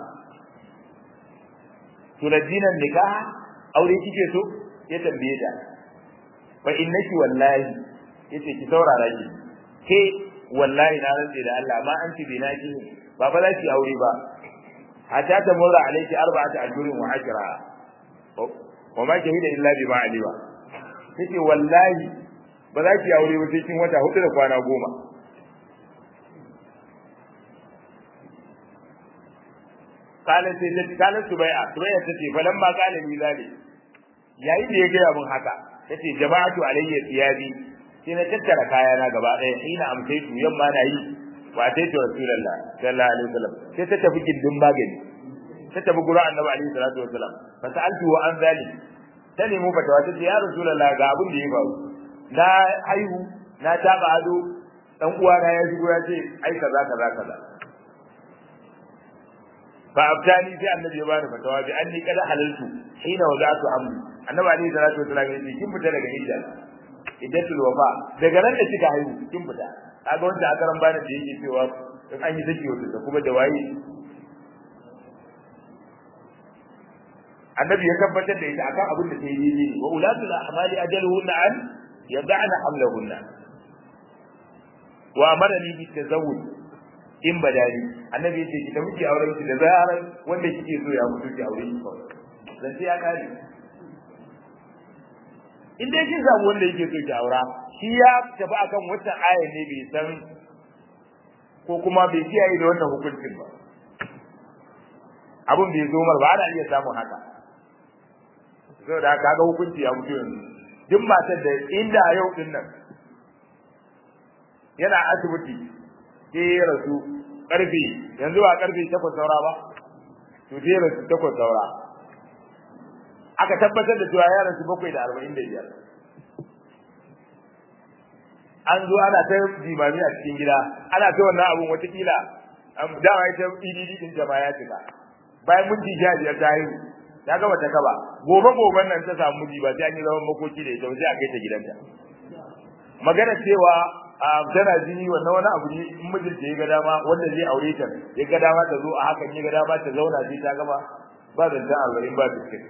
A: tuladinan nikah aure kike so ya tambaye ta fa innaki wallahi yace ki saurara ki ke wallahi na rantse da Allah ma anti binaki ba fa za ki aure ba hatta ta mura alayki arba'atu ajrin wa ashra wa ma shahida illa bima alima yace wallahi ba za ki aure ba sai kin wata hudu da kwana goma kalan sai ta kalan subai'a subai'a tace falamma qala li zalik yayin da ya gaya mun haka tace jama'atu alayya thiyabi sai na tattara kayana gaba ɗaya ina amsaitu yamma na yi wa ataitu rasulullah sallallahu alaihi wasallam sai ta tafi gindin magani ta tafi gurin annabi alaihi salatu wasallam fa sa'altu wa an zalik ta nemi fatawa ta ce ya rasulullah ga abin da ya faru na haihu na taba ado dan uwana ya shigo ya ce ai kaza kaza kaza fa abtani sai annabi ya bani fatawa bi anni kada halaltu hina wada'tu amri annabi alaihi salatu wasallam ya ce kin fita daga idda iddatul wafa daga nan da kika haihu kin fita kaga wanda a karan bani da yake cewa in an yi saki wata kuma da waye annabi ya tabbatar da ita akan abin da ta yi ne wa ulatul ahmali ajaluhunna an yad'ana hamlahunna wa amarani bi tazawwuj in badani annabi yace ki tafi auren ki da zaran wanda kike so ya mutu ki aure ki kawai dan sai ya kare in dai kin samu wanda yake so ki aura shi ya tafi akan wata aya ne bai san ko kuma bai kiyaye da wannan hukuncin ba abin bai zo mar ba ana iya samun haka saboda kaga hukunci ya mutu yanzu duk matar da inda yau din nan yana asibiti sai ya rasu karfe yanzu ba karfe takwas saura ba to sai ya rasu takwas saura aka tabbatar da cewa ya rasu bakwai da arba'in da biyar an zo ana ta jimami a cikin gida ana ta wannan abun watakila dama ita idd din jama'a ya cika bayan minti sha biyar ta haihu ta gama ta kaba gobe goben nan ta samu miji ba sai an yi zaman makoki da ita sai a kai ta gidanta magana cewa tana jini wannan wani abu ne in mijinta ya ga dama wanda zai aure ta ya ga dama ta zo a hakan ya ga dama ta zauna sai ta gama ba da ta arba'in ba biskit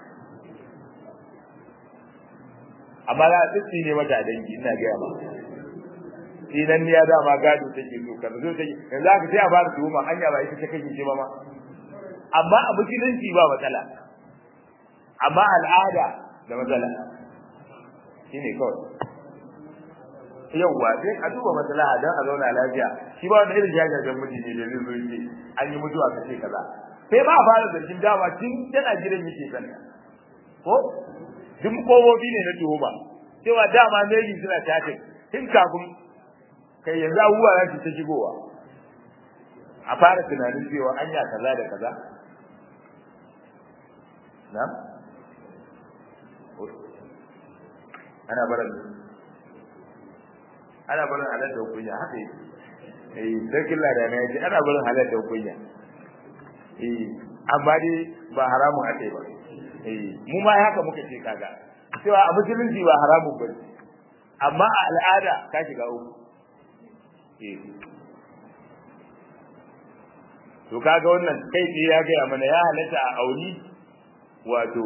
A: amma za a tsitsi ne mata a dangi ina gaya ba idan ya dama gado take so ka zo take yanzu aka sai a fara tuhuma hanya ba ita ta kake ce ba ma amma a musulunci ba matsala amma al'ada da matsala shine kawai yauwa sai a duba maslaha dan a zauna lafiya shi ba wanda irin jajajen miji ne da zai zo yake an yi mutuwa kace kaza sai ba a fara zargin dama tun tana gidan yake sani ko duk kobobi ne na tuhuma cewa dama meji suna tafi tun kafin kai yanzu abubuwa za su ta shigowa a fara tunanin cewa anya kaza da kaza na ana barin ana barin halal da kunya haka yake eh sarkin lada ne yace ana barin halal da kunya eh amma dai ba haramun a ba eh mu ma haka muka ce kaga cewa a musulunci ba haramun ba amma a al'ada ka shiga uku eh to kaga wannan kai ce ya gaya mana ya halatta a auni wato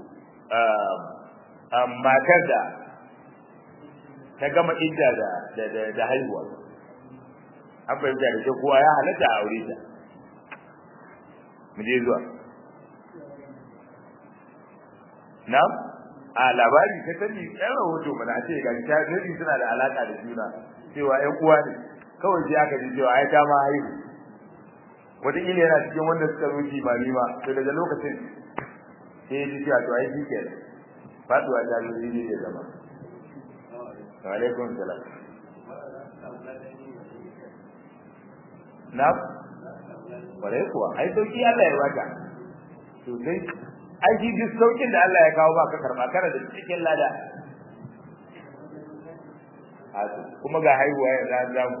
A: matar da ta gama idda da da haihuwa an fahimta da kowa ya halatta a aure ta mu je zuwa na a labari ta sani ɗan rahoto mana ce ga ta nabi suna da alaka da juna cewa ƴan uwa ne kawai sai aka ji cewa ai ta ma haihu wataƙila yana cikin wanda suka zo kimani ma to daga lokacin sai ya ji cewa to ai shi ke faduwa ta zo ne da zama wa alaikum salam na kwarai kuwa ai sauki Allah ya baka to sai ai shi duk saukin da Allah ya kawo baka karba kana da cikin lada kuma ga haihuwa ya za zamu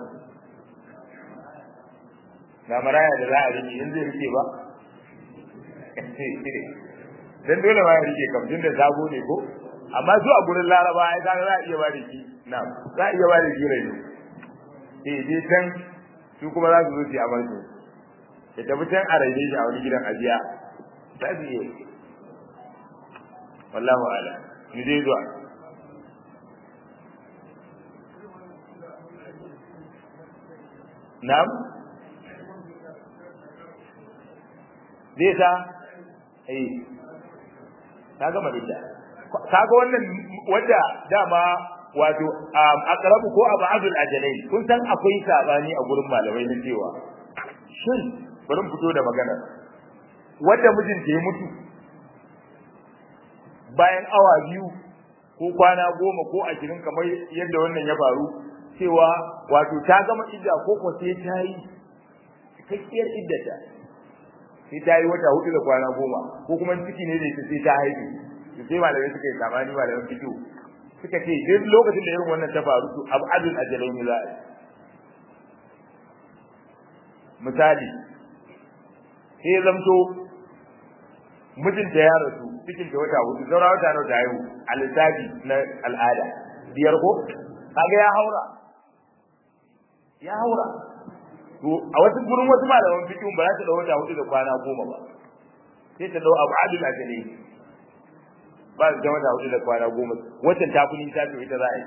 A: ga maraya da za a rike in zai rike ba dan dole ma ya rike kam tunda sabo ne ko amma su a gurin laraba ai kaga za a iya ba da shi na za a iya ba da shi rai eh dai can su kuma za su zo su amar su ya tafi can a raine shi a wani gidan ajiya za su iya wallahu ala ni dai zuwa na'am zai sa eh ka gama da kaga wannan wanda dama wato aqrabu ko abadul ajalai kun san akwai sabani a gurin malamai na cewa shin bari fito da magana wanda mijinta ya mutu bayan awa biyu ko kwana goma ko ashirin kamar yadda wannan ya faru cewa wato ta gama idda ko ko sai ta yi cikakkiyar iddata sai ta yi wata hudu da kwana goma ko kuma ciki ne da ita sai ta haihu to sai malamai suka yi samani malamai fito suka ce duk lokacin da irin wannan ta faru to abu adul ajalai ne za a yi misali sai zamto mijinta ya rasu cikin ta wata hudu zaura wata nawa ta haihu a lissafi na al'ada biyar ko kaga ya haura ya haura to a wasu gurin wasu malaman fiqh ba za ta dau wata hudu da kwana goma ba sai ta dau abu adul ajali ba da wata hudu da kwana goma wacce ta fi nisa to ita za a yi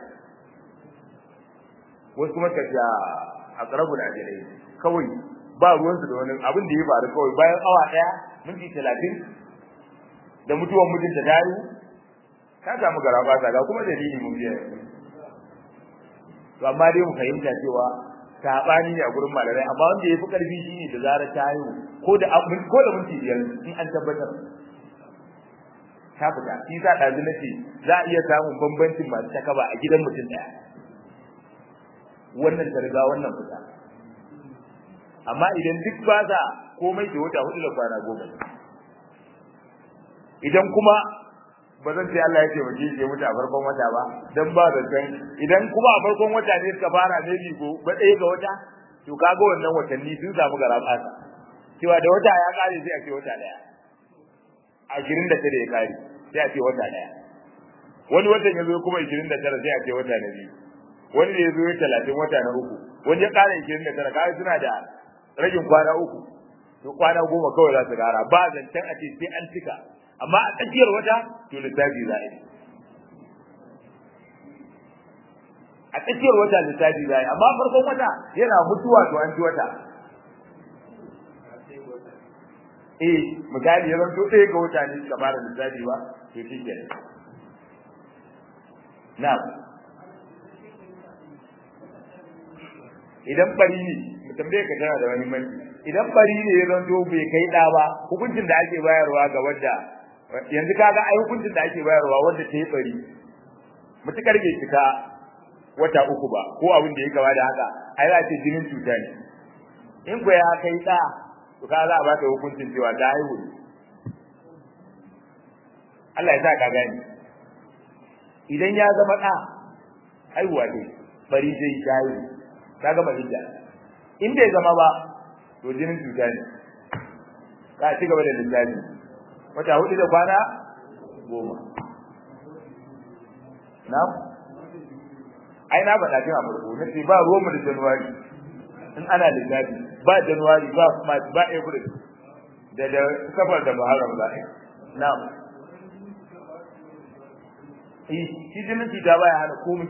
A: wasu kuma ka ja aqrabul ajali kawai ba ruwansu da wani abin da ya faru kawai bayan awa daya minti talatin da mutuwar mijinta ta yi ka samu garaba ga kuma dalili mun biya to amma dai mu fahimta cewa sabani ne a gurin malamai amma wanda yafi karfi shine da zarar ta haihu ko da ko da minti biyar in an tabbatar ta fita shi sa dazu nace za a iya samun bambancin masu takaba a gidan mutum daya wannan ta riga wannan fita amma idan duk ba za komai da wata hudu da kwana goma idan kuma ba zan ce Allah ya ce waje ke mutu a farkon wata ba dan ba da san idan kuma a farkon wata ne suka fara ne ko ba ɗaya ga wata to kaga wannan watanni sun samu gara fata cewa da wata ya kare sai a ce wata daya ashirin da tare ya kare sai a ce wata daya wani watan ya zo kuma ashirin da tara sai a ce wata na biyu wani da ya zo talatin wata na uku wani ya kare ashirin da tara kaga suna da ragin kwana uku to kwana goma kawai za su gara ba zancen a ce sai an cika amma a tsakiyar wata to lissafi za a yi a tsakiyar wata lissafi za a yi amma farkon wata yana mutuwa to an ci wata eh misali ya zanto ɗaya ga wata ne suka fara lissafi ba to shi ke na idan bari ne mu tambaye ka tana da wani manci idan bari ne ya zanto bai kai ɗa ba hukuncin da ake bayarwa ga wadda yanzu kaga ai hukuncin da ake bayarwa wanda ta yi bari mutukar bai cika wata uku ba ko abin da ya kama da haka ai za ce jinin cuta ne in ko ya kai da to ka za a baka hukuncin cewa ta haihu ne Allah ya sa ka gani idan ya zama da haihuwa ne bari zai ta haihu ka gama hijja in bai zama ba to jinin cuta ne ka ci gaba da lissafi wata hudu da kwana goma na ai na faɗa kin a farko na ce ba ruwanmu da januwari in ana lissafi ba januwari ba march ba april da da safar da muharram za a na eh shi jinin ta baya hana komai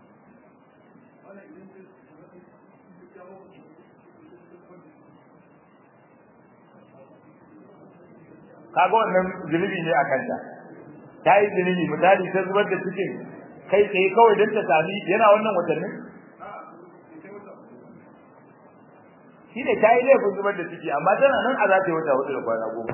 A: kaga wannan zunubi ne a kanta ta yi zunubi misali ta zubar da cikin kai tsaye kawai don ta sami yana wannan watannin shi ne ta yi laifin zubar da ciki amma tana nan a za ta yi wata hudu da kwana goma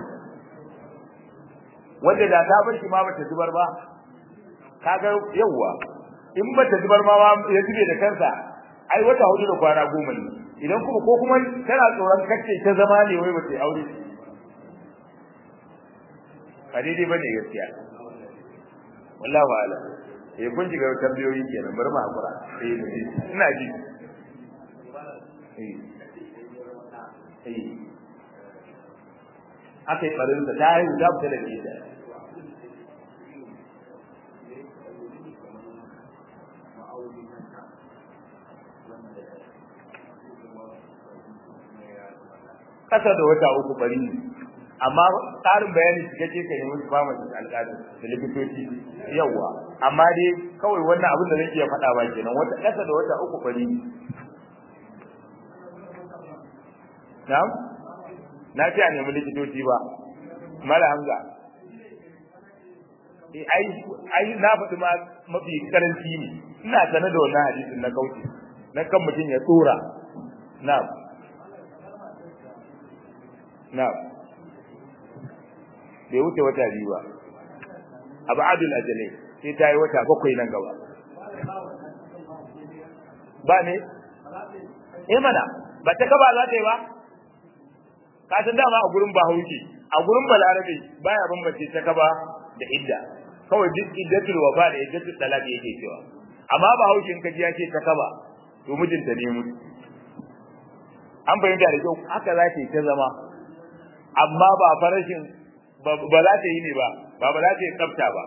A: wanda da ta bar shi ma bata zubar ba kaga yawwa in bata zubar ma ya zube da kansa ai wata hudu da kwana goma ne idan kuma ko kuma tana tsoron kacce ta zama ne wai bata aure ba daidai bane gaskiya wallahi wa'ala eh kun shiga tambayoyi kenan bari mu hakura eh ina ji eh eh akai barin da ta yi da ta da ita kasa da wata uku bari amma tsarin bayani cikakke ka yi musu pharmacist alƙalin da likitoci yawa amma dai kawai wannan abin da nake faɗa ba kenan wata ƙasa da wata uku bari na'am na ce a nemi likitoci ba mala hamza ai ai na faɗi ma mafi karanci ne ina sanar da wannan hadisin na kauce na kan mutum ya tsora na'am na'am bai wuce wata biyu ba abu adul ajalai sai ta yi wata bakwai nan gaba ba ne eh mana ba ta kaba za ta yi ba ka san dama a gurin bahaushe a gurin balarabe baya bambance ta kaba da idda kawai duk iddatul wafa da iddatul talaq yake cewa amma bahaushe in kaji ya ce ta kaba to mijinta ne mutu an fahimta da kyau haka za ta yi ta zama amma ba farashin ba za ta yi ne ba ba ba za ta yi tsafta ba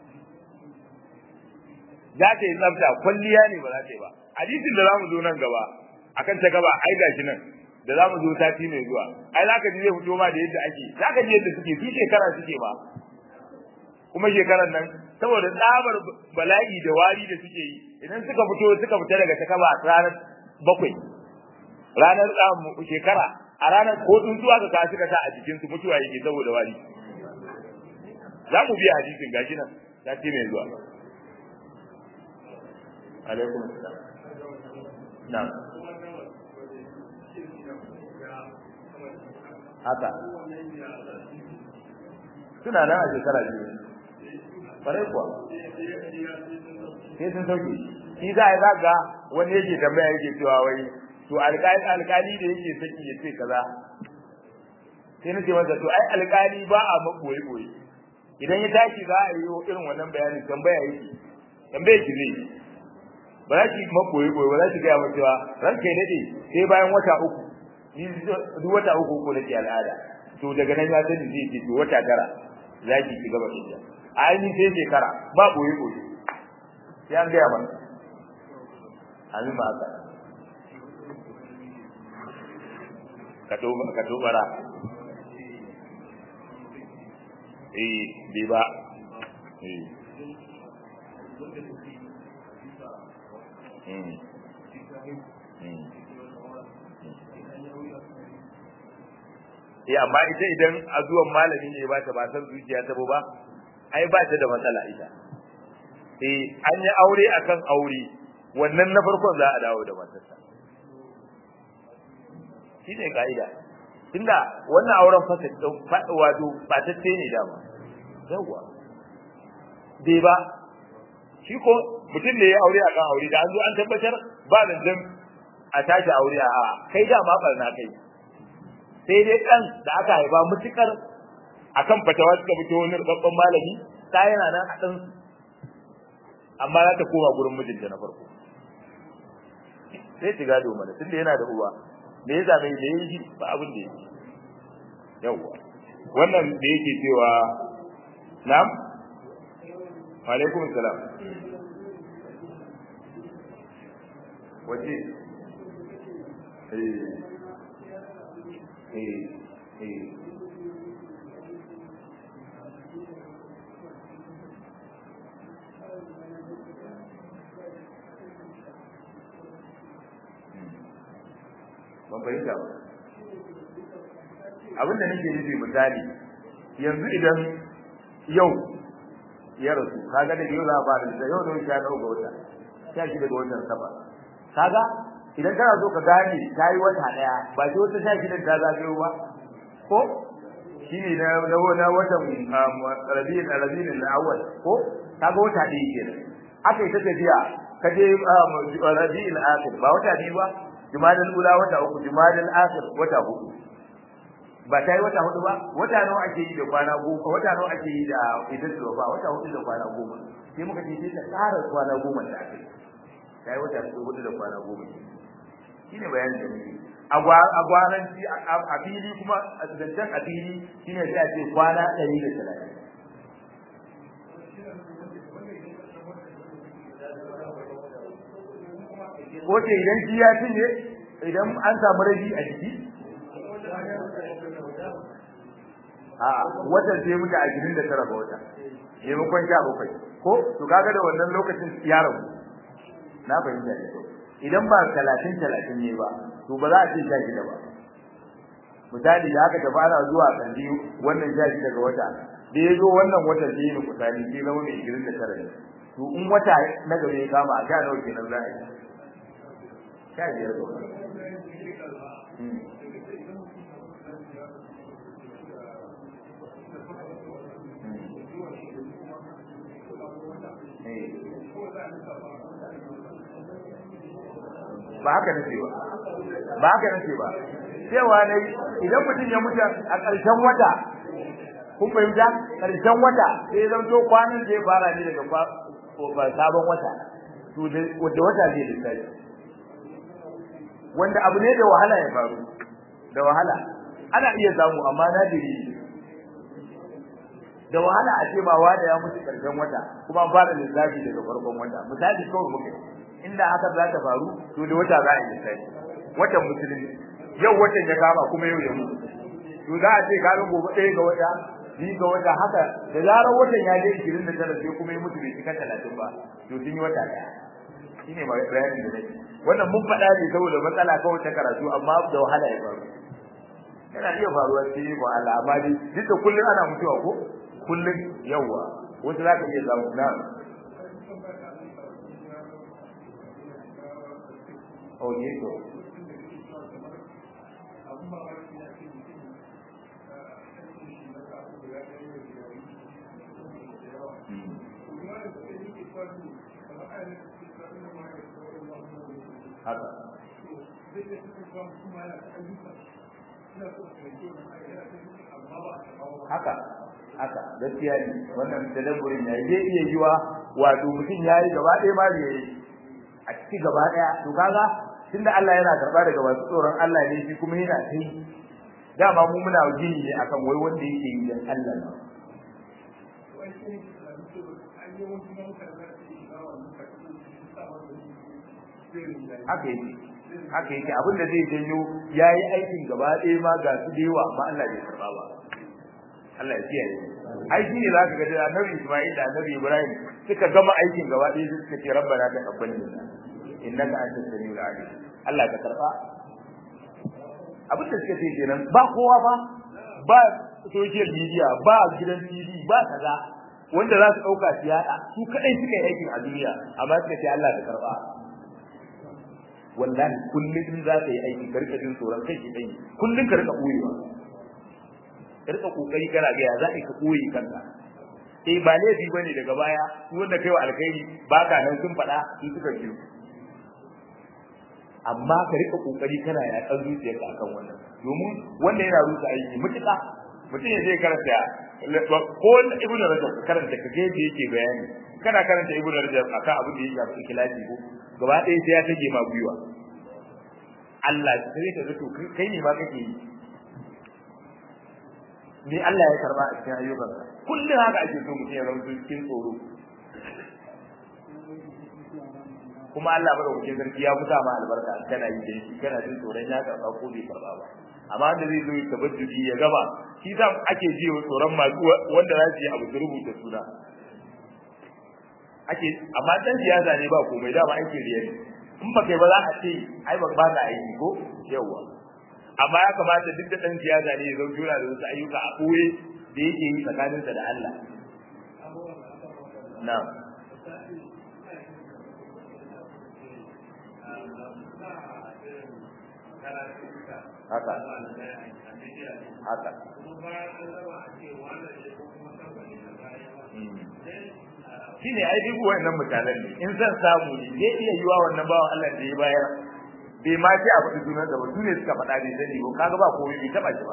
A: za ta yi tsafta kwalliya ne ba za ta yi ba hadisin da zamu zo nan gaba akan ta gaba ai gashi nan da zamu zo sati mai zuwa ai zaka ji zai fito ma da yadda ake zaka ji yadda suke su shekara suke ba kuma shekaran nan saboda tsabar bala'i da wari da suke yi idan suka fito suka fita daga ta kaba ranar bakwai ranar shekara a ranar ko tsuntsuwa ka ka suka sa a jikin su mutuwa yake saboda wari za mu biya hadisin gashi nan sati mai zuwa alaikum assalam na'am haka suna nan a shekara biyu farai kuwa sai sun sauke shi za a yi zaga wani yake tambaya yake cewa wai to alƙali alƙali da yake saki ya ce kaza sai na ce masa to ai alƙali ba a maboye boye idan ya tashi za a yi irin wannan bayanin tambaya yake tambaya ki zai ba za ki maboye boye ba za ki gaya masa cewa ranka ya dade sai bayan wata uku ni duk wata uku ko nake al'ada to daga nan ya sani zai ce to wata tara za ki ci gaba da a yi sai shekara ba boye boye sai an gaya mana amin ba haka ka tobara eh bai ba eh mm mm eh amma ita idan a zuwan malami ne ba ta ba san zuciya ta ba ai ba ta da matsala ita eh an yi aure akan aure wannan na farkon za a dawo da matarsa shi ne ka'ida tunda wannan auren fasa wato batacce ne dama yawwa bai ba shi ko mutum da ya aure akan aure da an zo an tabbatar ba zancen a tashi aure a kai dama barna kai sai dai dan da aka haifa mutukar akan fatawa suka fito wani babban malami ta yana nan a dan amma za ta koma gurin mijinta na farko sai shiga do mana tunda yana da uwa me ya zame me yi ba abin da yake yawwa wannan da yake cewa na'am wa alaikum salam wace eh eh eh ban fahimta ba abin da nake nufi misali yanzu idan yau ya rasu kaga da yau za a fara da yau da wuce ya dauka wata sha shi daga watan saba kaga idan kana so ka gane ta yi wata daya ba sai wata sha shidan ta zagayo ba ko shine na na na watan rabiul rabiul awwal ko kaga wata ɗaya kenan aka yi ta tafiya ka je rabiul akhir ba wata biyu ba jumadal ula wata uku jumadal akhir wata hudu ba ta yi wata hudu ba wata nawa ake yi da kwana goma wata nawa ake yi da idan ba wata hudu da kwana goma sai muka ce sai ta tsara kwana goma da ake ta yi wata hudu da kwana goma shine bayanin da muke a gwaranci a fili kuma a zancen a fili shine sai a ce kwana ɗari da talatin ko ce idan shi ya cinye idan an samu rabi a jiki a watan sai mutu a gidan da tara ga wata maimakon sha bakwai ko to kaga da wannan lokacin ya rabu na fahimta ne idan ba talatin talatin ne ba to ba za a ce sha shida ba misali da aka tafi ana zuwa kandi wannan sha shida ga wata da ya zo wannan watan sai yi kusani sai zama mai gidan da tara ne to in wata na gaba ya kama a sha nawa kenan za a yi sha biyar ga wata ba haka nace ba ba haka nace ba cewa ne idan mutum ya mutu a ƙarshen wata kun fahimta ƙarshen wata sai zan to kwanan zai fara ne daga sabon wata to da wanda wata zai lissafi wanda abu ne da wahala ya faru da wahala ana iya samu amma nadiri da wahala a ce ba wanda ya mutu ƙarshen wata kuma an fara lissafi daga farkon wata misali kawai muke inda haka za ta faru to da wata za a yi sai watan musulmi yau watan ya kama kuma yau ya mutu to za a ce ka ga gobe ɗaya ga wata biyu ga wata haka da zarar watan ya je ishirin da tara sai kuma ya mutu bai cika talatin ba to sun yi wata ɗaya shine ma bayanin da nake wannan mun faɗa ne saboda matsala kawai ta karatu amma da wahala ya faru yana iya faruwa sai ko Allah amma dai duk da kullun ana mutuwa ko kullun yawa wasu za ka iya samu na Oh, ne to. Haka. Haka. Haka, gaskiya ne, wannan tadabburin ya zai iya yiwa wato mutum ya yi gaba ɗaya ma bai a ciki gaba ɗaya, to kaga tunda Allah yana karba daga masu tsoron Allah ne shi kuma yana kai dama mu muna gini ne akan wai wanda yake yi dan Allah ne haka yake haka yake abin da zai janyo yayi aikin gaba ɗaya ma ga su da yawa amma Allah bai karba ba Allah ya kiyaye ai shi ne zaka ga da Annabi Isma'il da Annabi Ibrahim suka gama aikin gaba ɗaya suka ce rabbana taqabbal minna innaka antas samiul alim Allah ka karba abin da suka ce kenan ba kowa ba ba social media ba gidan TV ba kaza wanda za su dauka su yada su kadai suka yi aikin a duniya amma suka ce Allah ka karba wallahi kullun in za ka yi aiki ka rika jin tsoron kai dai kullun ka rika koyewa ka rika kokari kana ga ya za ka koyi kanka eh ba laifi bane daga baya wanda kai wa alkhairi ba ka nan sun faɗa su suka biyo amma ka rika kokari kana ya kan zuciyarka akan wannan domin wanda yana rusa aiki mutuka mutum ya zai karanta ko ibnu rajab karanta ka ga yadda yake bayani kana karanta ibnu rajab akan abin da ya shafi ikhlasi ko gaba ɗaya sai ya tage ma gwiwa Allah sai ka ga to kai ne ma kake yi me Allah ya karba a cikin ayyukansa kullum haka ake so mutum ya zama cikin tsoro kuma Allah madaukakin sarki ya musa ma albarka kana yi da shi kana jin tsoron ya karba ko bai karba ba amma wanda zai zo ya tabbaci ya gaba shi sa ake ji tsoron masu wanda za su yi abu su rubuta suna ake amma dan siyasa ne ba komai dama ake riya ne in ba kai ba za a ce ai ba ba ka aiki ko yawa amma ya kamata duk da dan siyasa ne ya zo jura da wasu ayyuka a koye da yake yi tsakaninsa da Allah na'am haka haka shi ne ai duk wannan mutanen ne in zan samu ne zai iya yiwa wannan bawan Allah da ya bayar bai ma ce a faɗi sunan da ba su ne suka faɗa bai sani ba kaga ba komai bai taɓa shi ba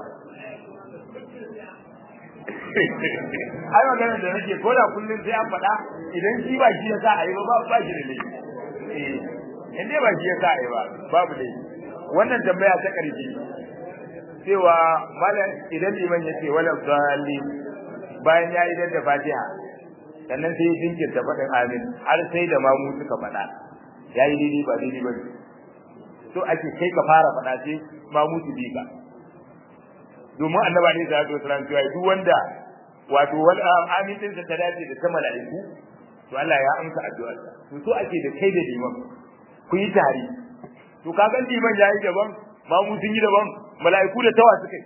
A: ai maganar da nake ko da kullum sai an faɗa idan shi ba shi ya sa a yi ba ba shi da laifi eh in dai ba shi ya sa a yi ba babu laifi wannan tambaya ta ƙarshe cewa malam idan liman ya ce wala dalli bayan ya idar da fatiha sannan sai jinkirta faɗin amin har sai da mamu suka faɗa ya yi daidai ba daidai ba so ake kai ka fara faɗa sai mamu su bi ka domin annaba ne sallallahu alaihi wasallam cewa duk wanda wato wal amin din ta dace da ta mala'iku to Allah ya amsa addu'arsa to so ake da kai da liman ku yi tare to kaga liman yayi daban mamu sun yi daban mala'iku da tawa suka yi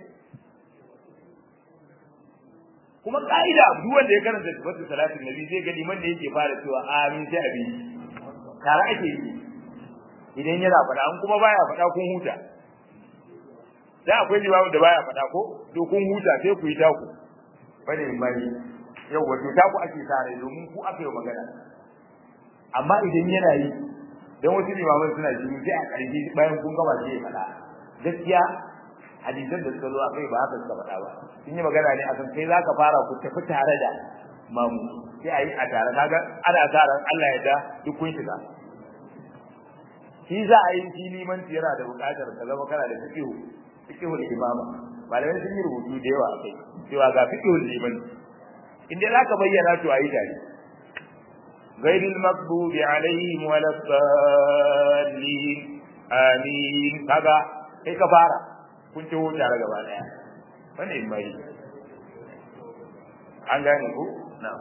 A: kuma ka'ida duk wanda ya karanta sifatu salatin nabi zai ga liman da yake fara cewa amin sai abi tare ake yi idan yana faɗa an kuma baya faɗa kun huta da akwai limamu da baya faɗa ko to kun huta sai ku yi taku bane mai yau wato taku ake tare domin ku aka yi magana amma idan yana yi dan wasu limaman suna jini sai a ƙarshe bayan kun gama sai ya faɗa gaskiya hadisan da suka zo a kai ba haka suka faɗa ba sun yi magana ne akan kai zaka fara ku tafi tare da mamu sai a yi a tare kaga ana sa ran Allah ya da duk kun shiga shi za a yi shi liman yana da buƙatar ka zama kana da fiqhu fiqhu imama malamai sun yi rubutu da yawa akai cewa ga fiqhu liman in dai zaka bayyana to ayi tare غير المغضوب عليهم ولا الضالين آمين kaga kai ka fara kun ci tare gaba daya wannan mai an gane ku na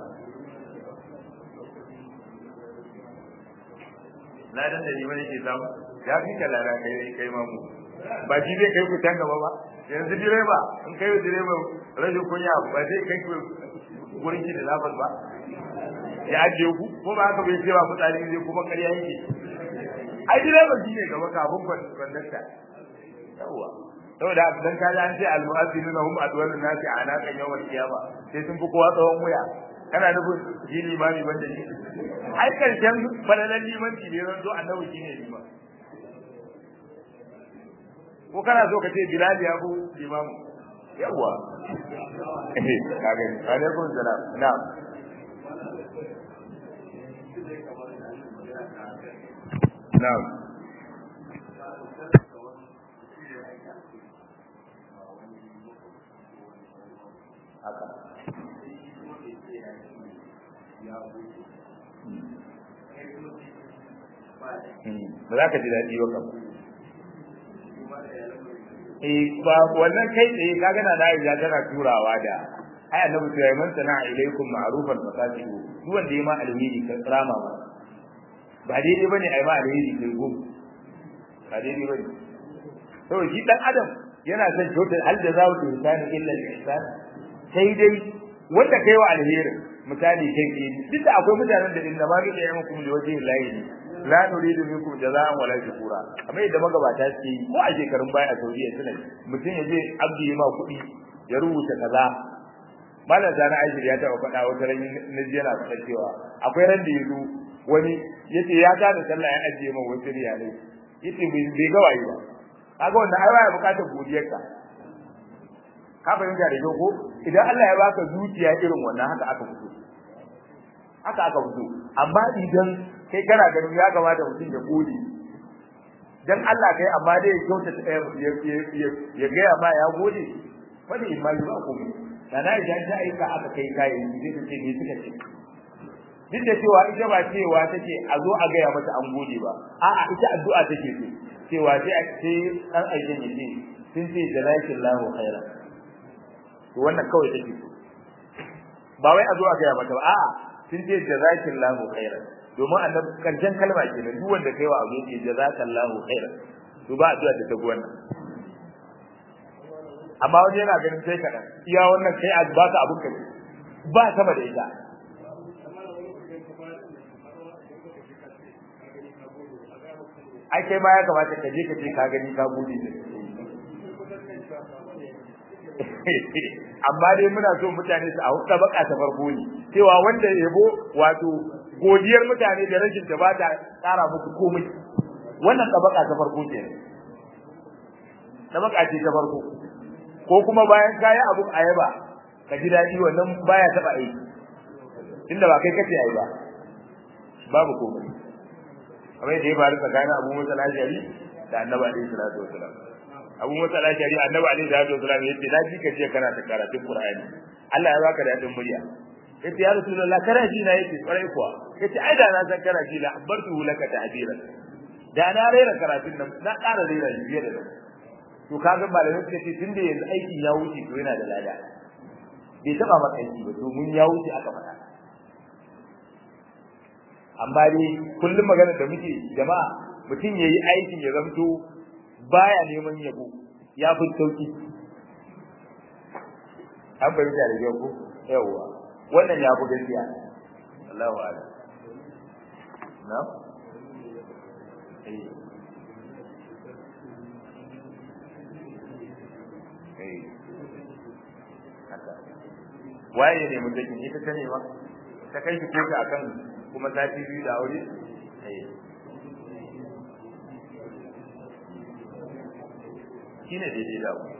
A: na dan da liman yake samu ya fi kalara kai kai mamu ba shi zai kai ku can gaba ba yanzu direba in kai direba rashin kunya ba zai kai ku gurin ki da lafas ba ya ajiye ku ko ba haka bai ce ba fitsari zai kuma ƙarya yake ai direba shi ne gaba kafin kwandakta yawwa saboda dan ka an ce almu'azzinuna hum adwalun nasi anaqan yawmal qiyama sai sun fi kowa tsawon wuya kana nufin shi limami banda shi ai karshen falalan limanci ne ran zo annabi shi ne liman ko kana so ka ce bilal ya bu limamu yawa ka gani alaikum salam na'am na'am haka ba za ka ji daɗi ba kam eh ba wannan kai tsaye ka gana na Aisha tana turawa da ai annabi ta yi man sana ilaikum ma'rufan fasatihu duk wanda ya ma alheri ka rama ba ba daidai bane ai ma alheri kai gum ba daidai bane to shi dan adam yana son kyautar hal da zawo da insani illa al-ihsan sai dai wanda kai wa alheri misali kai ke duk da akwai mutanen da inda ma ga yayin mukum da waje layi ne la nuridu minkum jazaan wala shukura amma idan magabata suke yi ko a shekarun baya a Saudiya suna mutum ya je abdi ya ma kuɗi ya rubuta kaza malam zana aishir ya taɓa faɗa wata ran na ji yana faɗa cewa akwai ran da ya zo wani yace ya gane sallah ya ajiye min wasu riyalai yace bai ga wayi ba kaga wannan ai baya bukatar godiyarka ka fahimta da ko idan Allah ya baka zuciya irin wannan haka aka fito haka aka fito amma idan kai kana ganin ya kamata mutum ya gode dan Allah kai amma dai ya kyauta ya ya ga ma ya gode wani imani ba ku da na idan ta aika aka kai kayan zai ta ce me suka ce duk da cewa ita ba cewa take a zo a gaya mata an gode ba a'a ita addu'a take so cewa sai a ce dan aikin ya ce sun ce jazakallahu khairan to wannan kawai take so ba wai a zo a gaya mata ba a'a sun ce jazakallahu khairan domin annabi karshen kalma kenan duk wanda kai wa abu yake jazakallahu khairan to ba addu'a da ta ga wannan amma wani yana ganin sai kaɗan iya wannan kai a ba ka abun ka ba sama da ita ai kai ma ya kamata ka je ka ce ka gani ka gode ne amma dai muna so mutane su a hukka baka ta farko ne cewa wanda yabo wato godiyar mutane da rashin ta ba ta tsara musu komai wannan tabaka ta farko ce tabaka ce ta farko ko kuma bayan kayi abun ayaba ka ji dadi wannan baya taba aiki inda ba kai kace ayi ba babu komai kamar da ya faru tsakanin Abu Musa al-Ashari da Annabi alaihi salatu wasalam Abu Musa al-Ashari Annabi alaihi salatu wasalam yace na ji ka ce kana ta karatun Qur'ani Allah ya baka da dadin murya yace ya Rasulullah kana ji na yake kwarai kuwa yace ai da na san kana ji la abartu laka ta'biran da na rera karatun nan na ƙara rera shi fiye da nan to kaga malamai suka ce tunda yanzu aikin ya wuce to yana da lada bai taba maka aiki ba domin ya wuce aka faɗa amma dai kullum magana da muke jama'a mutum yayi aikin ya zamto baya neman yabo ya fi sauki an bari da yau ko yawa wannan ya fi gaskiya Allahu a'lam na eh eh haka waye ne mutum ita ta ne ma ta kai shi koka akan kuma sati biyu da aure shi ne daidai da ku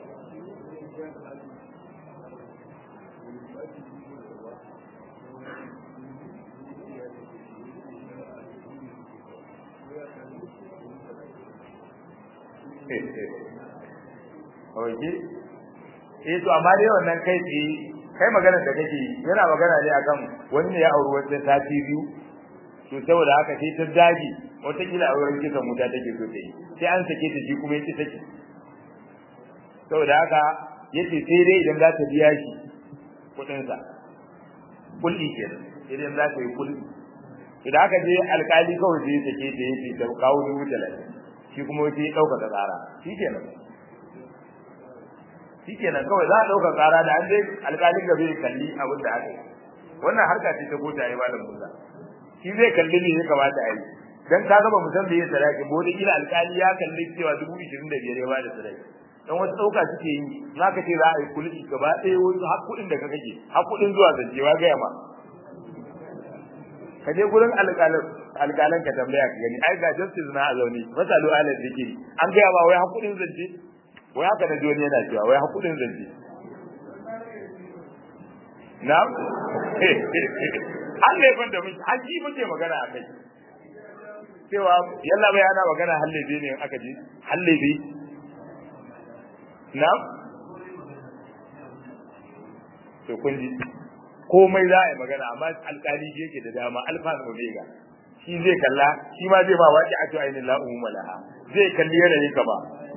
A: Oke, eh to amma dai wannan kai tsaye kai magana da kake yana magana ne akan wani ne ya auri wata sati biyu to saboda haka sai ta daji wata kila auren kisan wuta take so ta yi sai an sake ta shi kuma yake take saboda haka yace sai dai idan za ta biya shi kudin sa kulli kenan idan za ta yi kulli idan aka je alkali kawai sai sake ta yace ta kawo dubu talatin shi kuma sai ya dauka tsara shi kenan shikenan kawai za a dauka tsara da an dai alƙalin gabe ya kalli abin da aka yi wannan harka ce ta kota ai malam Musa shi zai kalli ne ya kamata a yi dan ka gaba musan da ya sadaki bo da kila alƙali ya kalli cewa dubu ishirin da biyar ya bada sadaki dan wasu ɗauka suke yi za ka ce za a yi kulki gaba ɗaya wasu har kuɗin da ka kake har kuɗin zuwa zancewa gaya ma ka je gurin alƙalin alƙalan ka tambaya ka gani ai ga justice na a zaune masalu alal zikiri an gaya ba wai har kuɗin zance wai haka da duniya yana cewa wai hakudin zance na'am an laifin da muke haji muke magana a kai cewa yalla bai ana magana hallabe ne aka ji hallabe na'am to kun ji komai za a yi magana amma alkali yake da dama alfa da omega shi zai kalla shi ma zai ba waƙi a to ainihin la'uhu malaha zai kalli yanayin ka ba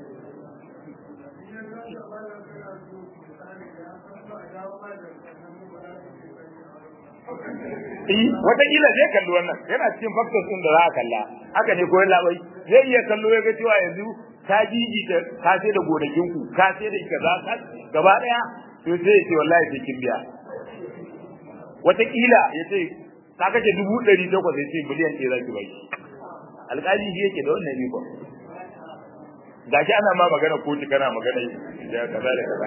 A: Eh, wataƙila zai kalli wannan yana cikin factors ɗin da za a kalla haka ne ko labai zai iya kallo ya ga cewa yanzu ka jiji ta ka sai da gonakin ku ka sai da kaza ka gaba daya to sai ya ce wallahi sai kin biya wataƙila ya ce ka kace dubu ɗari takwas ya ce miliyan ɗaya za ki bai alƙali shi yake da wannan riko gashi ana ma magana kotu kana magana da kaza da kaza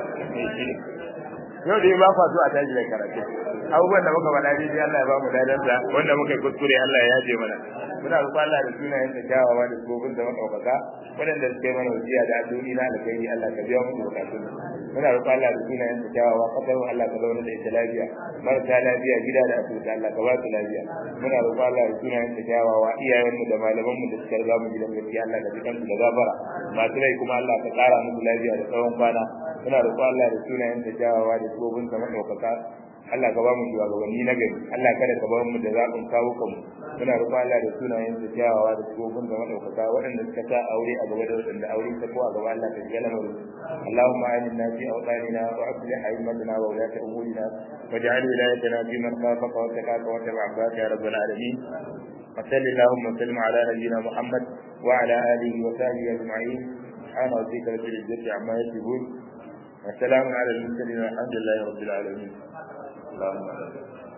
A: yau da ba fa so a tashi da karatu abubuwan da muka faɗa dai Allah ya ba mu dadan da wanda muka kuskure Allah ya yaje mana muna roƙon Allah da sunayen sa kyawawa da gobin da madaukaka waɗanda suka yi mana wasiya da addu'o'i na alkhairi Allah ka biya mu bukatun muna roƙon Allah da sunayen sa kyawawa kasar Allah ka zauna da ita lafiya marasa lafiya gida da asibiti Allah ka ba su lafiya muna roƙon Allah da sunayen sa kyawawa iyayen mu da malaman mu da suka riga mu gidan gaskiya Allah ka ji kansu da gafara masu rai kuma Allah ka ƙara musu lafiya da tsawon kwana muna roƙo Allah da sunayen da jawawa da gobin sa madaukaka Allah ka ba mu shugabanni na gari Allah kada ka ba mu da zaɓin kawo kanmu muna roƙo Allah da sunayen da jawawa da gobin sa madaukaka waɗanda suka sa aure a gaba da waɗanda aure ta ko a gaba Allah ka ji lamarin Allahumma aminna fi awqanina wa aslih a'immatana wa ulata umurina waj'al wilayatana fi man khafaka wa taqaka wa tabi'aka ya rabbal alamin وصل اللهم وسلم على نبينا محمد وعلى اله وصحبه اجمعين سبحان ربك رب العزه عما يصفون وسلام على المرسلين والحمد لله رب العالمين اللهم